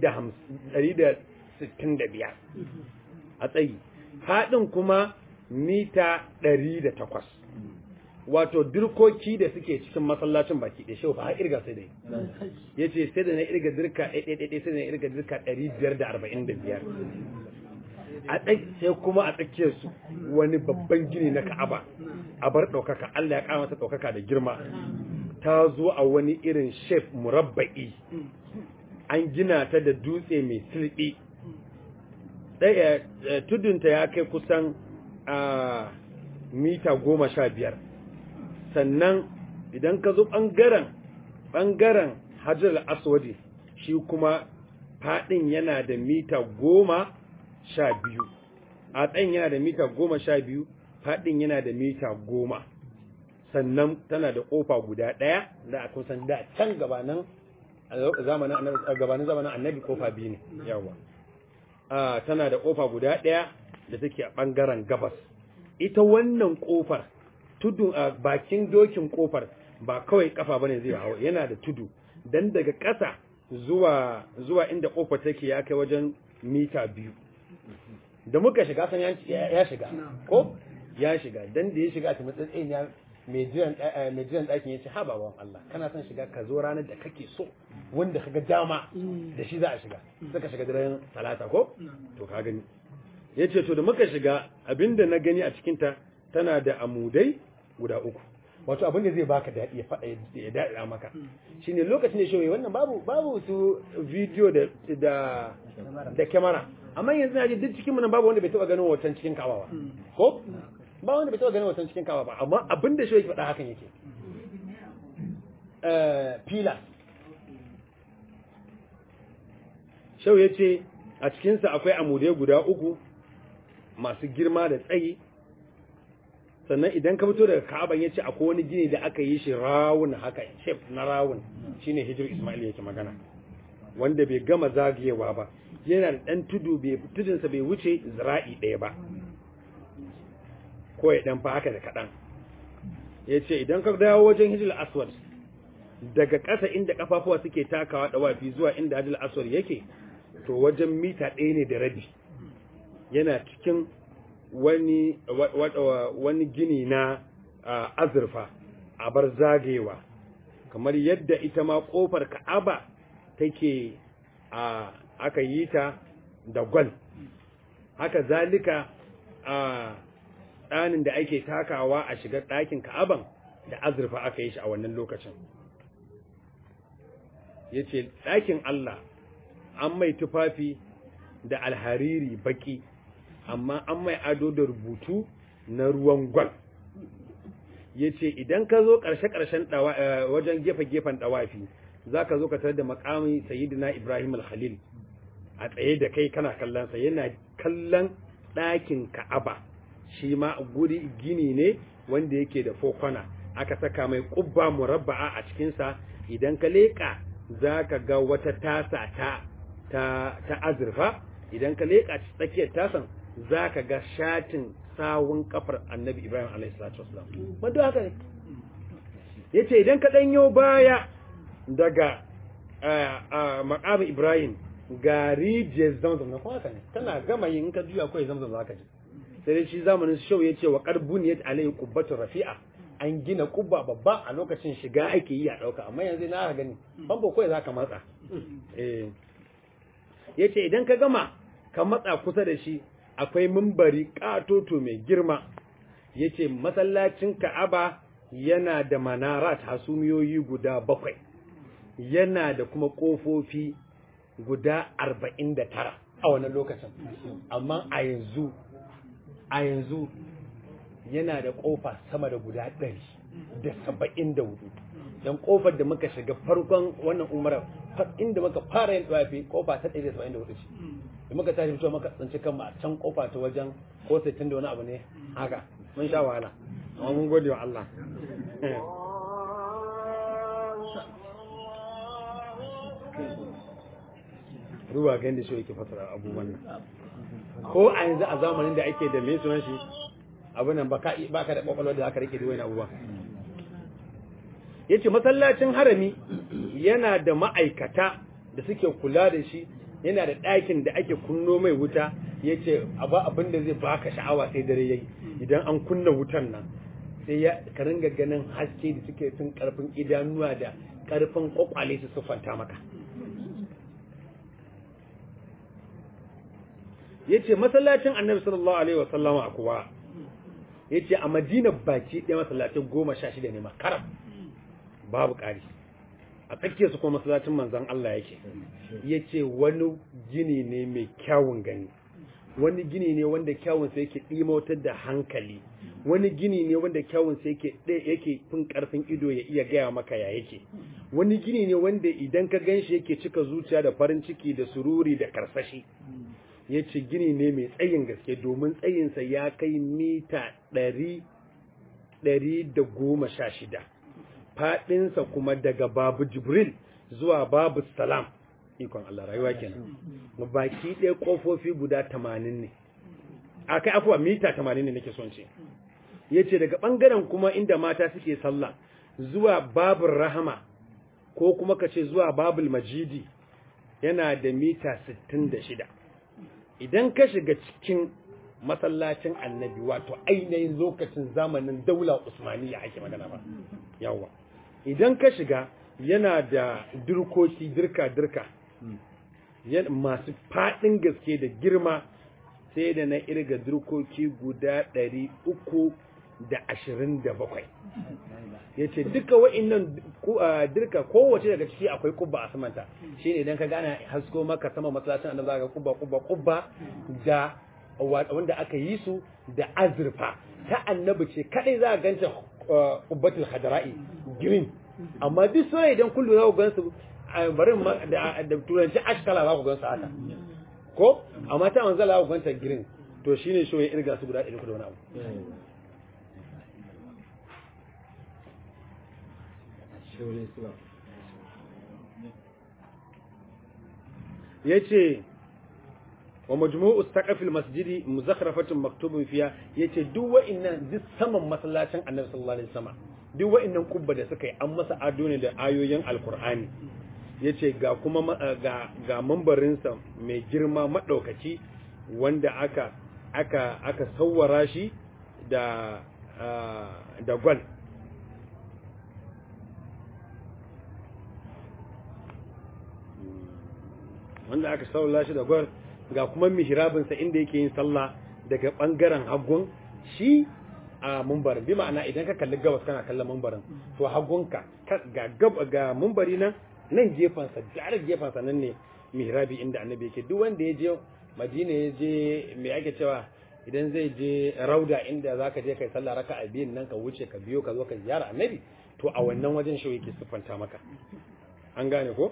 165 a tsayi haɗin kuma mita 108 wato dirkoki da suke cikin masallacin baki da shi ba a irga sai dai ya ce sai da na irga dirka ɗaiɗaiɗaiɗai sai da na irga dirka 545 a ɗai sai kuma a tsakiyarsu wani babban gini na ka'aba a bar ɗaukaka Allah ya ƙara masa ɗaukaka da girma ta zo a wani irin shef murabba'i an gina ta da dutse mai silbi ɗaya tudunta ya kai kusan a mita goma sha biyar sannan idan ka zo ɓangaren ɓangaren hajjar aswadi shi kuma faɗin yana da mita goma sha biyu a tsayin yana da mita goma sha biyu faɗin yana da mita goma sannan tana da ƙofa guda ɗaya da a kusan da can gabanin zamanin gabanin zamanin annabi ƙofa biyu ne yawa tana da ƙofa guda ɗaya da take a ɓangaren gabas ita wannan ƙofar tudu a bakin dokin ƙofar ba kawai kafa bane zai hawa yana da tudu dan daga ƙasa zuwa zuwa inda ƙofar take ya kai wajen mita biyu da muka shiga san ya shiga ko ya shiga dan da ya shiga a matsayin ya mai jiran mai jiran ɗakin ya ce ha baban Allah kana son shiga ka zo ranar da kake so wanda kaga dama da shi za a shiga suka shiga daren talata ko to ka gani ya ce to da muka shiga abinda na gani a cikinta tana da amudai guda uku wato abin da zai baka daɗi ya faɗa ya daɗa maka shine lokacin da shoyi wannan babu babu su video da da da kyamara amma yanzu na ji duk cikin nan babu wanda bai taɓa ganin hoton cikin kawa ba ko ba wanda bai taɓa ganin hoton cikin kawa ba amma abin da shoyi faɗa hakan yake pila shau ya ce a cikinsa akwai amudai guda uku masu girma da tsayi sannan idan ka fito daga Ka'aban yace akwai wani gini da aka yi shi rawun haka shape na rawun shine hijir Ismail yake magana wanda bai gama zagayewa ba yana da dan tudu bai tudun sa bai wuce zira'i ɗaya ba ko ya dan fa haka da kadan yace idan ka dawo wajen hijir aswad daga ƙasa inda kafafuwa suke takawa dawafi zuwa inda hijir aswad yake to wajen mita ɗaya ne da rabi yana cikin wani wani gini na azurfa a bar zagayewa kamar yadda ita ma kofar ka'aba take a aka yi ta da gwal haka zalika a tsanin da ake takawa a shiga ɗakin ka'aban da azurfa aka yi shi a wannan lokacin ya ce ɗakin Allah an mai tufafi da alhariri baki amma an mai ado da rubutu na ruwan gwal ya ce idan ka zo ƙarshe-ƙarshen wajen gefe-gefen ɗawafi za ka zo ka tarar da makamin sayidina ibrahim al-khalil a tsaye da kai kana kallonsa yana kallon ɗakin ka'aba shi ma guri gini ne wanda yake da fokona aka saka mai ƙubba murabba'a a cikinsa idan ka leƙa za ka ga wata tasa ta ta azurfa idan ka leƙa tsakiyar tasan za ka ga shatin sawun kafar annabi ibrahim alaihi salatu wasalam wanda haka ne ya ce idan ka ɗanyo baya daga makamin ibrahim ga rijiyar zamzam na kuma haka ne tana gama yin ka juya kawai zamzam za ka ji sai dai shi zamanin shau ya ce wa karbun ya alayhi kubbatun rafi'a an gina kubba babba a lokacin shiga ake yi a ɗauka amma yanzu na gani famfo kawai za ka matsa ya ce idan ka gama ka matsa kusa da shi akwai mimbari ƙatoto mai girma ya ce masallacin ka'aba yana da manarat hasumiyoyi guda bakwai yana da kuma ƙofofi guda arba'in da tara a wannan lokacin amma a yanzu a yanzu yana da ƙofa sama da guda ɗari da saba'in da hudu don ƙofar da muka shiga farkon wannan umarar inda muka fara yin tsafi ƙofa ta ɗari da saba'in da hudu ce da muka tashi fito muka tsinci kanmu a can ƙofa ta wajen ko sittin da wani abu ne haka mun sha wahala amma mun gode wa Allah ruwa ga yadda shi yake fasara abubuwan nan ko a yanzu a zamanin da ake da mai sunan shi abin nan ba ka da kwakwalwar da aka rike da wani abubuwa ya ce masallacin harami yana da ma'aikata da suke kula da shi yana da ɗakin da ake kunno mai wuta ya ce abu abin da zai baka sha'awa sai dare yayi idan an kunna wutan nan sai ya ka ringa ganin haske da suke fin karfin idanuwa da karfin kwakwale su siffanta maka ya ce masallacin annabi sallallahu alaihi wasallama kuwa ya ce a madina baki ɗaya masallacin goma sha shida ne makaram babu ƙari a tsakiyar su kuma masallacin manzan Allah yake ya ce wani gini ne mai kyawun gani wani gini ne wanda kyawun sa yake ɗimautar da hankali wani gini ne wanda kyawun sa yake yake fin ƙarfin ido ya iya gaya maka ya yake wani gini ne wanda idan ka ganshi yake cika zuciya da farin ciki da sururi da karsashi ya ce gini ne mai tsayin gaske domin tsayinsa ya kai mita ɗari da goma sha shida faɗinsa kuma daga babu jibril zuwa babu salam ikon Allah rayuwa kenan baki ɗaya ƙofofi guda tamanin ne a kai afuwa mita tamanin ne nake son ce ya ce daga ɓangaren kuma inda mata suke sallah zuwa babul rahama ko kuma ka ce zuwa babul majidi yana da mita sittin da shida idan ka shiga cikin masallacin annabi wato ainihin lokacin zamanin daula usmaniya ake magana ba yawa idan ka shiga yana da dirkoki dirka-dirka masu faɗin gaske da girma sai da na irga dirkoki guda ɗari uku da ashirin da bakwai ya ce duka wa'innan dirka kowace daga ciki akwai kubba a samanta shi ne idan ka gana hasko maka sama masallacin annabi zaka kubba kubba kubba da wanda aka yi su da azurfa ta annabi ce kadai za a ganta kubbatul hadra'i green amma duk sai idan kullu za ku gansu barin da turanci ashkala za ku gansu haka ko amma ta manzala za ku ganta green to shine shi ya irga su guda ɗari da wani abu ya ce wa majmu'u saqafil masjidi muzakhrafatun maktubun fiya yace duk wa'annan duk saman masallacin annabi sallallahu alaihi wasallam duk wa'annan kubba da suka yi an masa ado ne da ayoyin alqur'ani yace ga kuma ga ga mambarin sa mai girma madaukaki wanda aka aka aka sawwara shi da da gwal wanda aka saula shi da gwar ga kuma mihrabinsa inda yake yin sallah daga bangaren hagun shi a mumbarin bi ma'ana idan ka kalli gabas kana kallon mumbarin to hagunka ga gab ga mumbari nan nan gefansa jarar gefansa nan ne mihrabi inda annabi yake duk wanda ya je madina ya je me ake cewa idan zai je rauda inda zaka je kai sallah raka'a biyun nan ka wuce ka biyo ka zo ka ziyara annabi to a wannan wajen shi yake siffanta maka an gane ko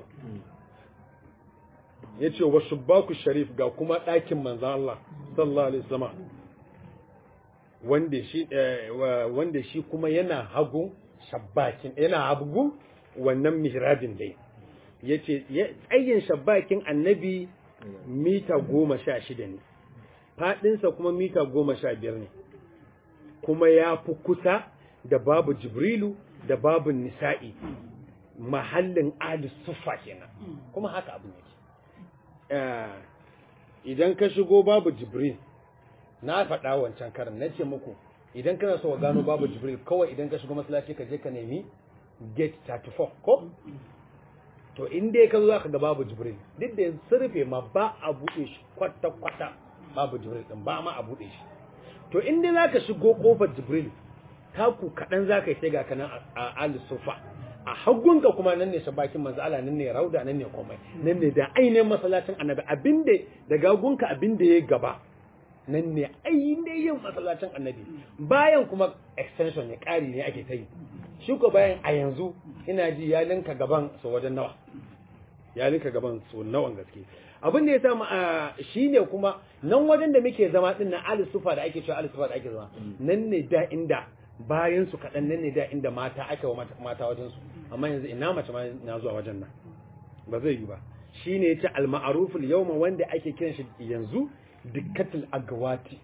ya ce wa shubbaku sharif ga kuma ɗakin manzan Allah sallallahu alaihi wasallam wanda shi wanda shi kuma yana hagu shabbakin yana hagu wannan mihrabin dai yace tsayin shabbakin annabi mita goma sha shida ne faɗinsa kuma mita goma sha biyar ne kuma ya fi kusa da babu jibrilu da babu nisa'i mahallin ali sufa kenan kuma haka abin yake idan ka shigo babu jibril na faɗa wancan karin na ce muku idan kana so ka gano babu jibril kawai idan ka shigo masallaci ka je ka nemi gate 34 ko to in dai ka zo zaka ga babu jibril duk da sun rufe ma ba a buɗe shi kwata kwata babu jibril din ba ma a buɗe shi to in dai zaka shigo kofar jibril taku kaɗan zaka yi sai ga kanan a al sufa a hagunka kuma nan ne shabakin manzo Allah nan ne rauda nan ne komai nan ne da ainihin masallacin annabi abinda da gagunka abinda ya gaba nan ne ainihin masallacin annabi bayan kuma extension ne ƙari ne ake ta yi shi ko bayan a yanzu ina ji ya linka gaban su wajen nawa ya linka gaban su nawan gaske abin da ya samu a shi ne kuma nan wajen da muke zama din na ali sufa da ake cewa ali sufa da ake zama nan ne da inda bayan su kaɗan nan ne da inda mata aka wa mata wajen su amma yanzu ina mace ma na zuwa wajen nan ba zai yi ba shine yace al-ma'ruful yawma wanda ake kiran shi yanzu dikkatul agawati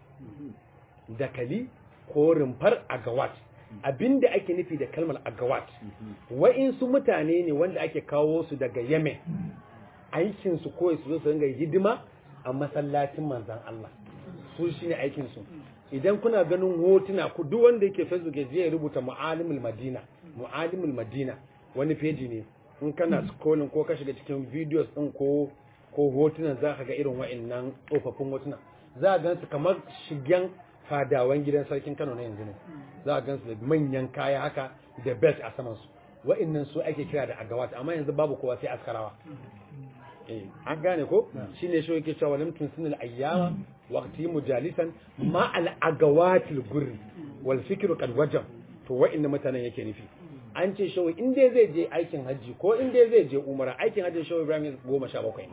dakali ko rumfar agawat abinda ake nufi da kalmar agawat wa'insu mutane ne wanda ake kawo su daga yemen aikin su ko su zo su ringa hidima a masallacin manzan Allah su shine aikin su idan kuna ganin hotuna ku duk wanda yake facebook ya je ya rubuta mu'alimul madina mu'alimul madina wani feji ne in kana scrolling ko ka shiga cikin videos din ko ko hotunan za ka ga irin wa'annan tsofaffin hotuna za a gansu kamar shigen fadawan gidan sarkin Kano na yanzu ne za a gansu da manyan kaya haka da belt a saman su wa'annan su ake kira da agawat amma yanzu babu kowa sai askarawa eh an gane ko shine shi yake cewa lam tunsinil ayyama waqti mujalisan ma al agawatil gurri wal fikru qad wajab to wa'annan mutanen yake nufi an ce shawai in dai zai je aikin hajji ko in dai zai je umara aikin hajji shawai ibrahim goma sha bakwai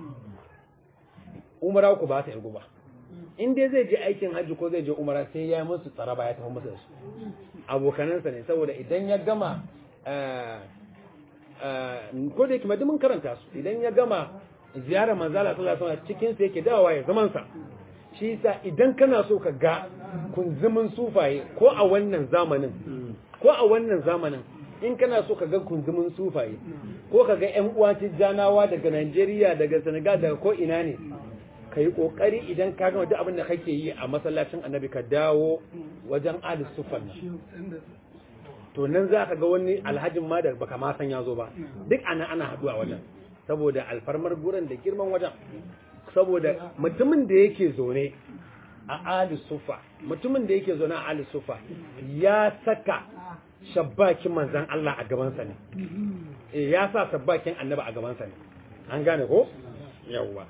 umara ku ba ta irgu ba in dai zai je aikin hajji ko zai je umara sai ya yi musu tsaraba ya tafi musu da su abokanansa ne saboda idan ya gama ko da yake mun karanta su idan ya gama ziyarar manzala sallallahu alaihi wasallam cikin sa yake dawowa ya zaman sa shi yasa idan kana so ka ga kunzumin sufaye ko a wannan zamanin ko a wannan zamanin in kana so ka ga kunzumin sufaye ko ka ga ƴan uwa tijjanawa daga Najeriya daga Senegal daga ko ina ne ka yi ƙoƙari idan ka gama duk abin da kake yi a masallacin annabi ka dawo wajen alis sufan nan to nan za ka ga wani alhajin ma da baka ma san ya zo ba duk ana ana haɗuwa wajen saboda alfarmar gurin da girman wajen saboda mutumin da yake zaune a alis sufa mutumin da yake zaune a alis sufa ya saka shabbakin manzan Allah a gabansa ne ya sa shabbakin annabi a gabansa ne an gane ko yawwa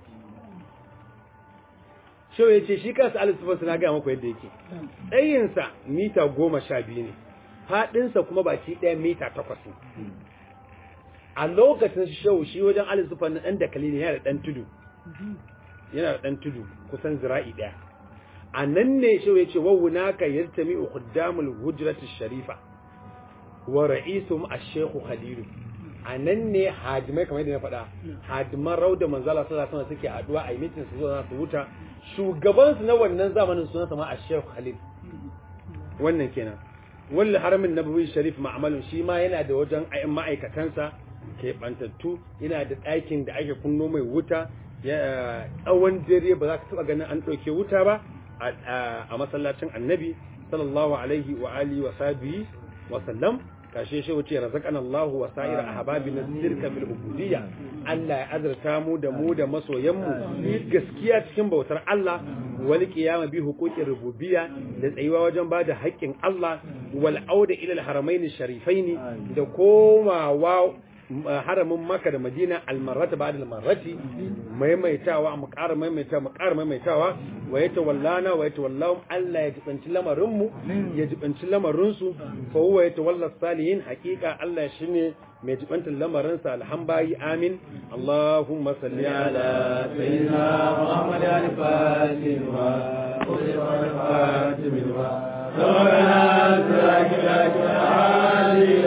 shau ya ce shi kansa alisufansu na gaya maku yadda yake tsayinsa mita goma sha biyu ne faɗinsa kuma baki ɗaya mita takwas ne a lokacin shau shi wajen alisufan na ɗan dakali ne yana da ɗan tudu yana da ɗan tudu kusan zira'i ɗaya a nan ne shau ya ce wawuna ka yartami ukhuddamul hujratu sharifa wa ra'isum ash-shaykh khalilu a nan ne hadimai kamar yadda na faɗa hadiman rauda manzala sallallahu alaihi suke haduwa a yi mitin su zo su wuta shugaban su na wannan zamanin sunansa ma Sheikh Khalil wannan kenan wal haramin nabawi sharif ma'amalun shi ma yana da wajen ayin ma'aikatansa ke bantattu yana da ɗakin da ake kunno mai wuta tsawon dare ba za ka taɓa ganin an ɗauke wuta ba a masallacin annabi sallallahu alaihi wa alihi wa sahbihi wa sallam kashe shi wuce razaqana Allah wa sa'ira ahbabina sirka fil ubudiyya Allah ya azurta mu da mu da masoyan mu gaskiya cikin bautar Allah wal qiyama bi huquqi rububiyya da tsayuwa wajen bada haƙƙin Allah wal auda ila al haramain sharifaini da komawa haramin Makka da Madina almarrata ba'da almarrati maimaitawa mu ƙara maimaitawa mu ƙara maimaitawa wa ya tawallana wa ya tawallahum Allah ya jibanci lamarin mu ya jibanci lamarin su fa huwa ya tawalla salihin haqiqa Allah shine mai jibantar lamarin sa alhambayi amin Allahumma salli ala sayyidina Muhammad al-Fatih wa al-Fatih wa ربنا سلك لك